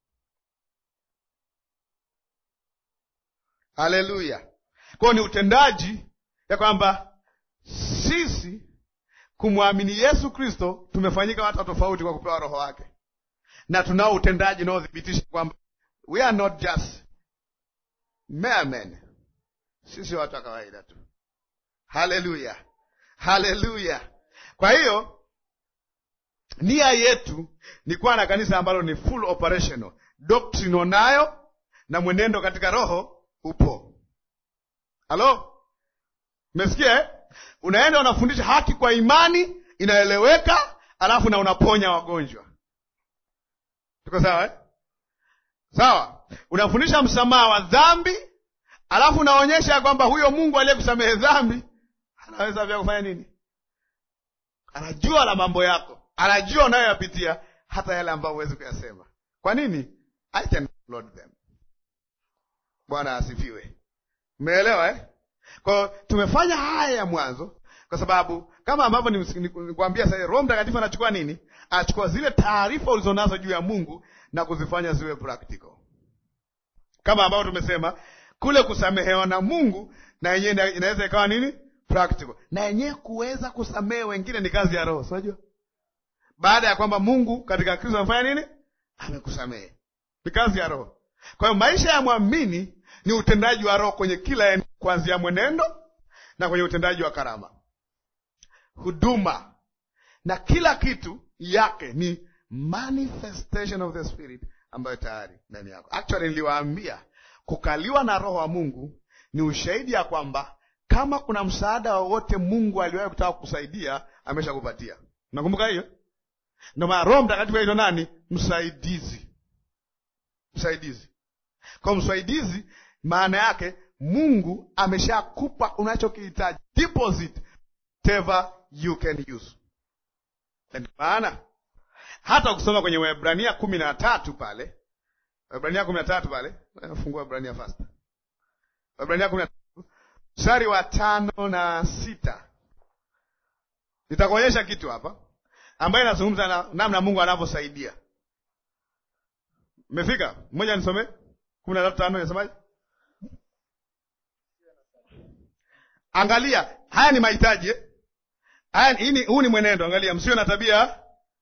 Haleluya! Kwayo ni utendaji ya kwamba sisi kumwamini Yesu Kristo tumefanyika watu tofauti kwa kupewa roho wake, na tunao utendaji unaothibitisha kwamba we are not just mere men, sisi watu wa kawaida tu. Haleluya, haleluya! Kwa hiyo nia yetu ni kuwa na kanisa ambalo ni full operational doctrine unayo na mwenendo katika roho upo. Halo, umesikia eh? Unaenda unafundisha haki kwa imani inaeleweka, alafu na unaponya wagonjwa. Tuko sawa eh? Sawa, unafundisha msamaha wa dhambi, alafu unaonyesha kwamba huyo Mungu aliyekusamehe dhambi anaweza pia kufanya nini? Anajua la mambo yako, anajua unayoyapitia, hata yale ambayo huwezi kuyasema. Kwa nini? I can upload them. Bwana asifiwe. Umeelewa eh? Kwa tumefanya haya ya mwanzo kwa sababu kama ambavyo nikwambia sasa, Roho Mtakatifu anachukua nini? Anachukua zile taarifa ulizonazo juu ya Mungu na kuzifanya ziwe practical, kama ambavyo tumesema kule kusamehewa na Mungu na yenyewe inaweza ikawa nini? Practical. Na yenyewe kuweza kusamehe wengine ni kazi ya Roho, unajua, baada ya kwamba Mungu katika Kristo amefanya nini? Amekusamehe, ni kazi ya Roho. Kwa hiyo maisha ya mwamini ni utendaji wa Roho kwenye kila eneo, kuanzia mwenendo na kwenye utendaji wa karama, huduma na kila kitu yake ni manifestation of the spirit ambayo tayari ndani yako. Actually niliwaambia kukaliwa na Roho wa Mungu ni ushahidi ya kwamba kama kuna msaada wowote Mungu aliwahi kutaka kukusaidia ameshakupatia. Nakumbuka hiyo? Ndio maana Roho Mtakatifu aitwa nani? Msaidizi. Msaidizi. Kwa msaidizi, maana yake Mungu ameshakupa unachokihitaji, deposit whatever you can use. Ndio maana hata ukisoma kwenye Waebrania kumi na tatu pale, Waebrania kumi na tatu pale, fungua Waebrania fast, Waebrania kumi na tatu mstari wa tano na sita nitakuonyesha kitu hapa ambayo inazungumza na namna Mungu anavyosaidia. Mmefika? Mmoja nisome kumi na tatu tano inasemaje? Angalia, haya ni mahitaji eh? Haya, huu ni mwenendo. Angalia, msiwe na tabia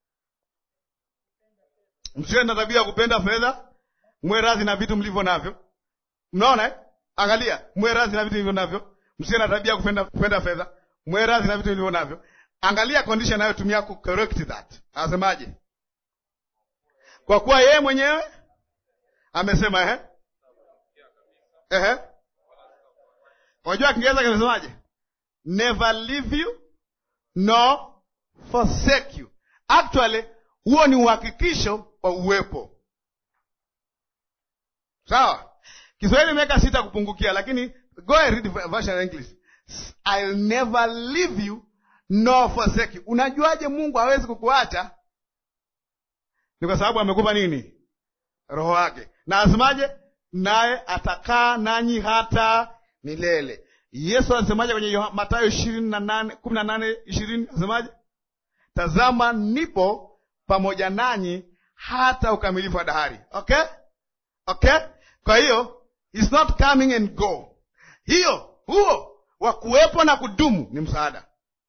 msiwe na tabia ya kupenda fedha, mwe radhi na vitu mlivyo navyo. Mnaona eh? Angalia, mwe radhi na vitu mlivyo navyo. Msiwe na tabia ya kupenda kupenda fedha, mwe radhi na vitu mlivyo navyo. Angalia condition anayotumia ku correct that. Anasemaje? Kwa kuwa yeye mwenyewe amesema ehe, ehe. Unajua Kiingereza kinasemaje? Never leave you nor forsake you. Actually huo ni uhakikisho wa uwepo. Sawa, Kiswahili imeweka sita kupungukia, lakini go and read version in English. I'll never leave you nor forsake you. Unajuaje Mungu hawezi kukuacha? Ni kwa sababu amekupa nini? Roho wake. Na asemaje? Naye atakaa nanyi hata milele. Yesu anasemaje kwenye Mathayo ishirini na nane kumi na nane ishirini Anasemaje? Tazama, nipo pamoja nanyi hata ukamilifu wa dahari. Okay, okay. Kwa hiyo it's not coming and go. Hiyo huo wa kuwepo na kudumu ni msaada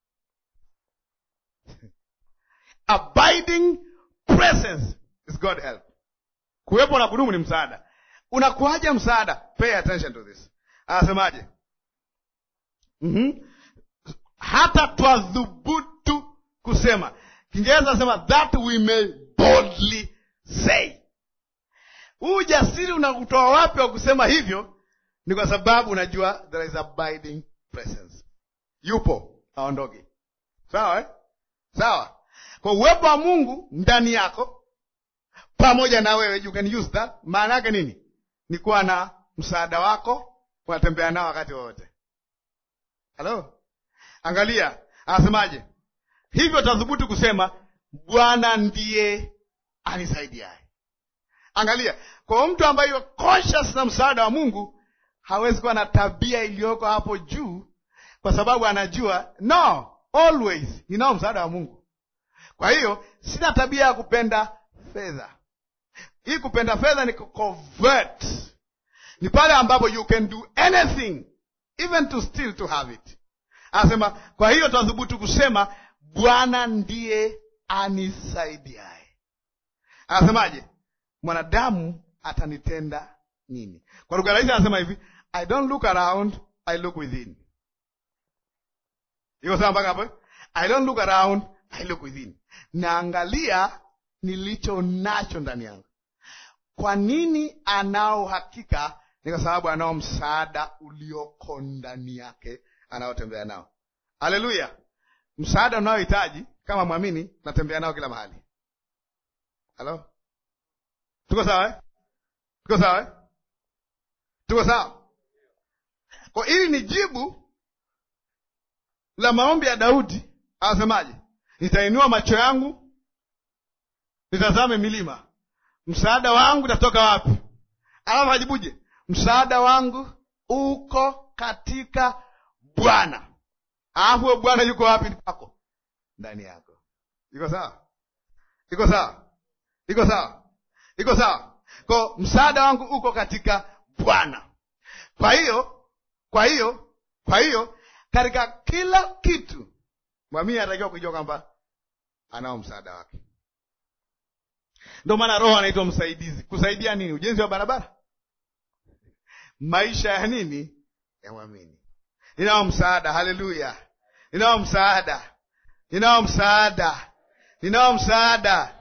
abiding presence is God help. Kuwepo na kudumu ni msaada. Unakuaje msaada? Pay attention to this. Anasemaje? mm-hmm. hata twadhubutu kusema. Kiingereza anasema that we may boldly say. Huu ujasiri unakutoa wapi wa kusema hivyo? Ni kwa sababu unajua there is abiding presence, yupo, aondoke. Sawa eh? Sawa. Kwa uwepo wa Mungu ndani yako pamoja na wewe, you can use that. Maana yake nini? Ni kuwa na msaada wako, unatembea nao wakati wowote. Halo, angalia, anasemaje? Hivyo tathubutu kusema Bwana ndiye anisaidiaye. Angalia, kwa mtu ambaye yuko conscious na msaada wa Mungu hawezi kuwa na tabia iliyoko hapo juu, kwa sababu anajua no, always ninao msaada wa Mungu. Kwa hiyo sina tabia ya kupenda fedha. Hii kupenda fedha ni convert, ni pale ambapo you can do anything even to steal to have it. Anasema kwa hiyo twathubutu kusema Bwana ndiye anisaidiaye. Anasemaje? Mwanadamu atanitenda nini? Kwa lugha rahisi anasema hivi, I don't look around, I look within. Iko sawa mpaka hapo? I don't look around, I look within. Naangalia nilicho nacho ndani yangu. Kwa nini anao uhakika? Ni kwa sababu anao msaada ulioko ndani yake anaotembea nao. Haleluya! Msaada unaohitaji kama mwamini, natembea nao kila mahali. Halo, tuko sawa eh? Tuko sawa eh? Tuko sawa. Kwa hili ni jibu la maombi ya Daudi. Anasemaje? Nitainua macho yangu nitazame milima, msaada wangu utatoka wapi? Alafu ajibuje? Msaada wangu uko katika Bwana. Alafu Bwana yuko wapi? Kwako, ndani yako. Iko sawa? Iko sawa? Iko sawa? Iko sawa? Kwa msaada wangu uko katika Bwana. Kwa hiyo, kwa hiyo, kwa hiyo katika kila kitu mwamini anatakiwa kujua kwamba anao msaada wake. Ndio maana Roho anaitwa msaidizi. Kusaidia nini? Ujenzi wa barabara, maisha ya nini? Ya mwamini. Ninao msaada. Haleluya! Ninao msaada, ninao msaada, ninao msaada.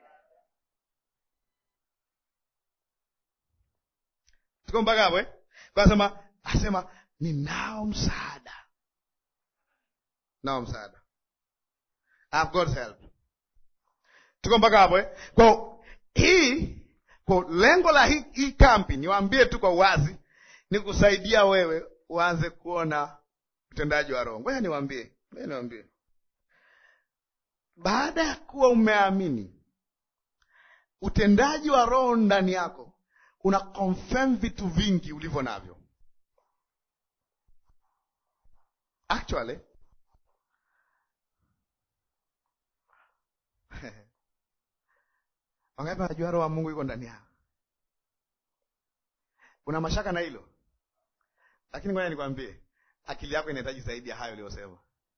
Tuko mpaka hapo eh? Kasema asema ninao msaada, nao msaada. I've got help. Tuko mpaka hapo eh? Kwa hii kwa lengo la hii, hii kampi niwaambie tu kwa uwazi ni kusaidia wewe uanze kuona utendaji wa Roho. Ngoja niwaambie, ngoja niwaambie, baada ya kuwa umeamini utendaji wa Roho ndani yako una confirm vitu vingi ulivyo navyo. Actually wangapi wanajua Roho wa Mungu yuko ndani yao? Una mashaka na hilo? Lakini ngoja nikwambie, akili yako inahitaji zaidi ya hayo uliyosema.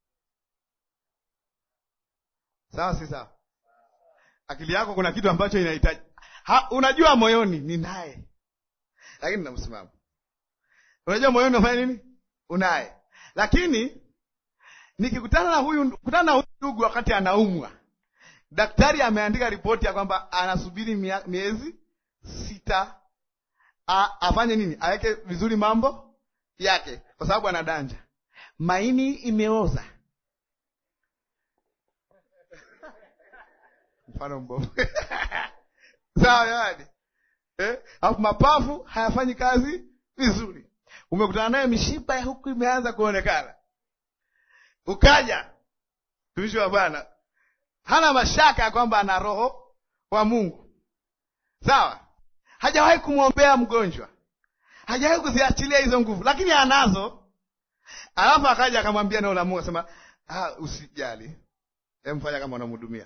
Sawa, si sawa? Akili yako kuna kitu ambacho inahitaji ha, unajua moyoni ni naye, lakini na msimamo. Unajua moyoni unafanya nini? Unaye, lakini nikikutana na huyu kutana na huyu ndugu wakati anaumwa, daktari ameandika ripoti ya kwamba anasubiri mia, miezi sita A, afanye nini? Aweke vizuri mambo yake, kwa sababu anadanja, maini imeoza. Mfano mbovu sawa, jamani eh? Alafu mapafu hayafanyi kazi vizuri, umekutana naye mishipa ya huku imeanza kuonekana, ukaja tumishi wa Bwana hana mashaka ya kwamba ana roho wa Mungu, sawa hajawahi kumwombea mgonjwa, hajawahi kuziachilia hizo nguvu, lakini anazo. Alafu akaja akamwambia neno la Mungu, asema ah, usijali, emfanya kama unamhudumia.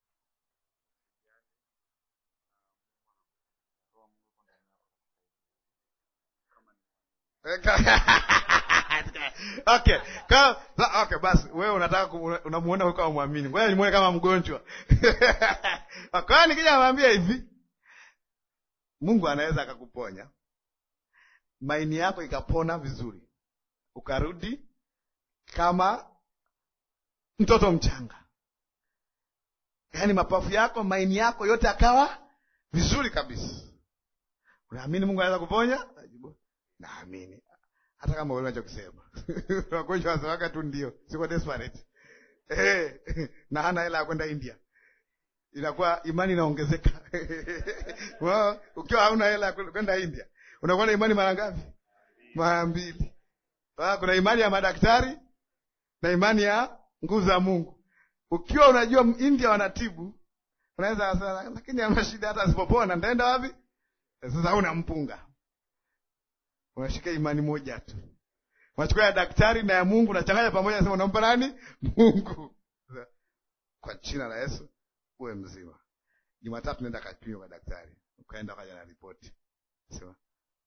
Okay, ka, okay, basi wewe unataka unamuona huko amwamini, ngoja nimuone kama mgonjwa. Kwa hiyo nikija namwambia hivi Mungu anaweza akakuponya maini yako ikapona vizuri, ukarudi kama mtoto mchanga, yaani mapafu yako, maini yako yote akawa vizuri kabisa. Unaamini Mungu anaweza kuponya? Naamini, hata kama wewe unachokisema wagonjwa wasemaga tu ndio, siko desperate eh, na hana hela ya kwenda India inakuwa imani inaongezeka. Wow, ukiwa hauna hela kwenda India unakuwa na imani mara ngapi? Mara mbili. Kuna imani ya madaktari na imani ya nguvu za Mungu. Ukiwa unajua India wanatibu, unaweza kusema lakini ana shida, hata asipopona ndaenda wapi? Sasa una mpunga, unashika imani moja tu, unachukua ya daktari na ya Mungu, unachanganya pamoja, nasema unampa nani? Mungu. Kwa jina la Yesu uwe mzima. Jumatatu nenda kapimwa kwa daktari, ukaenda kaja na ripoti, sema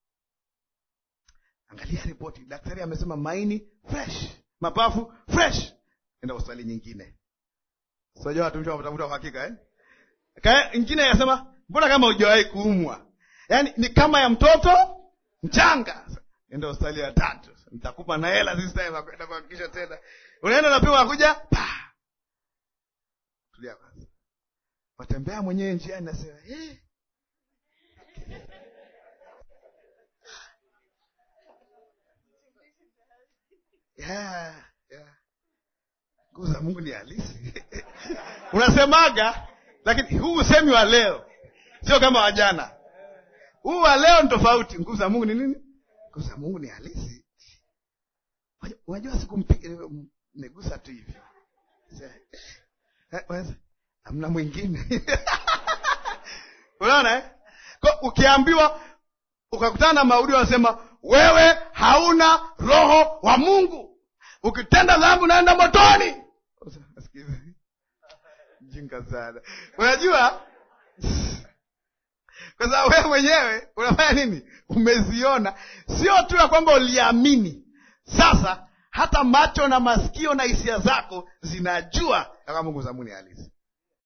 angalia ripoti, daktari amesema maini fresh, mapafu fresh, enda hospitali nyingine. Sijua watumishi watafuta kwa hakika eh? Kaya nyingine yasema mbona kama hujawahi kuumwa, yaani ni kama ya mtoto mchanga. Enda hospitali ya tatu, nitakupa na hela this time akwenda kuhakikisha tena, unaenda napima, akuja pa tulia kwanza watembea mwenyewe njiani, nasema eh, yeah, yeah. nguvu za mungu ni halisi unasemaga lakini huu usemi wa leo sio kama wajana huu wa leo ni tofauti nguvu za mungu ni nini nguvu za mungu ni halisi Unajua- unajua sikumpiga negusa tu hivi Eh, unaweza- hamna mwingine unaona eh? Kwa ukiambiwa ukakutana na maudi wanasema wewe hauna roho wa mungu ukitenda dhambi unaenda motoni Sikiza. jinga sana unajua kwa sababu wewe mwenyewe unafanya nini umeziona sio tu ya kwamba uliamini sasa hata macho na masikio na hisia zako zinajua ya kwamba nguvu za mungu ni halisi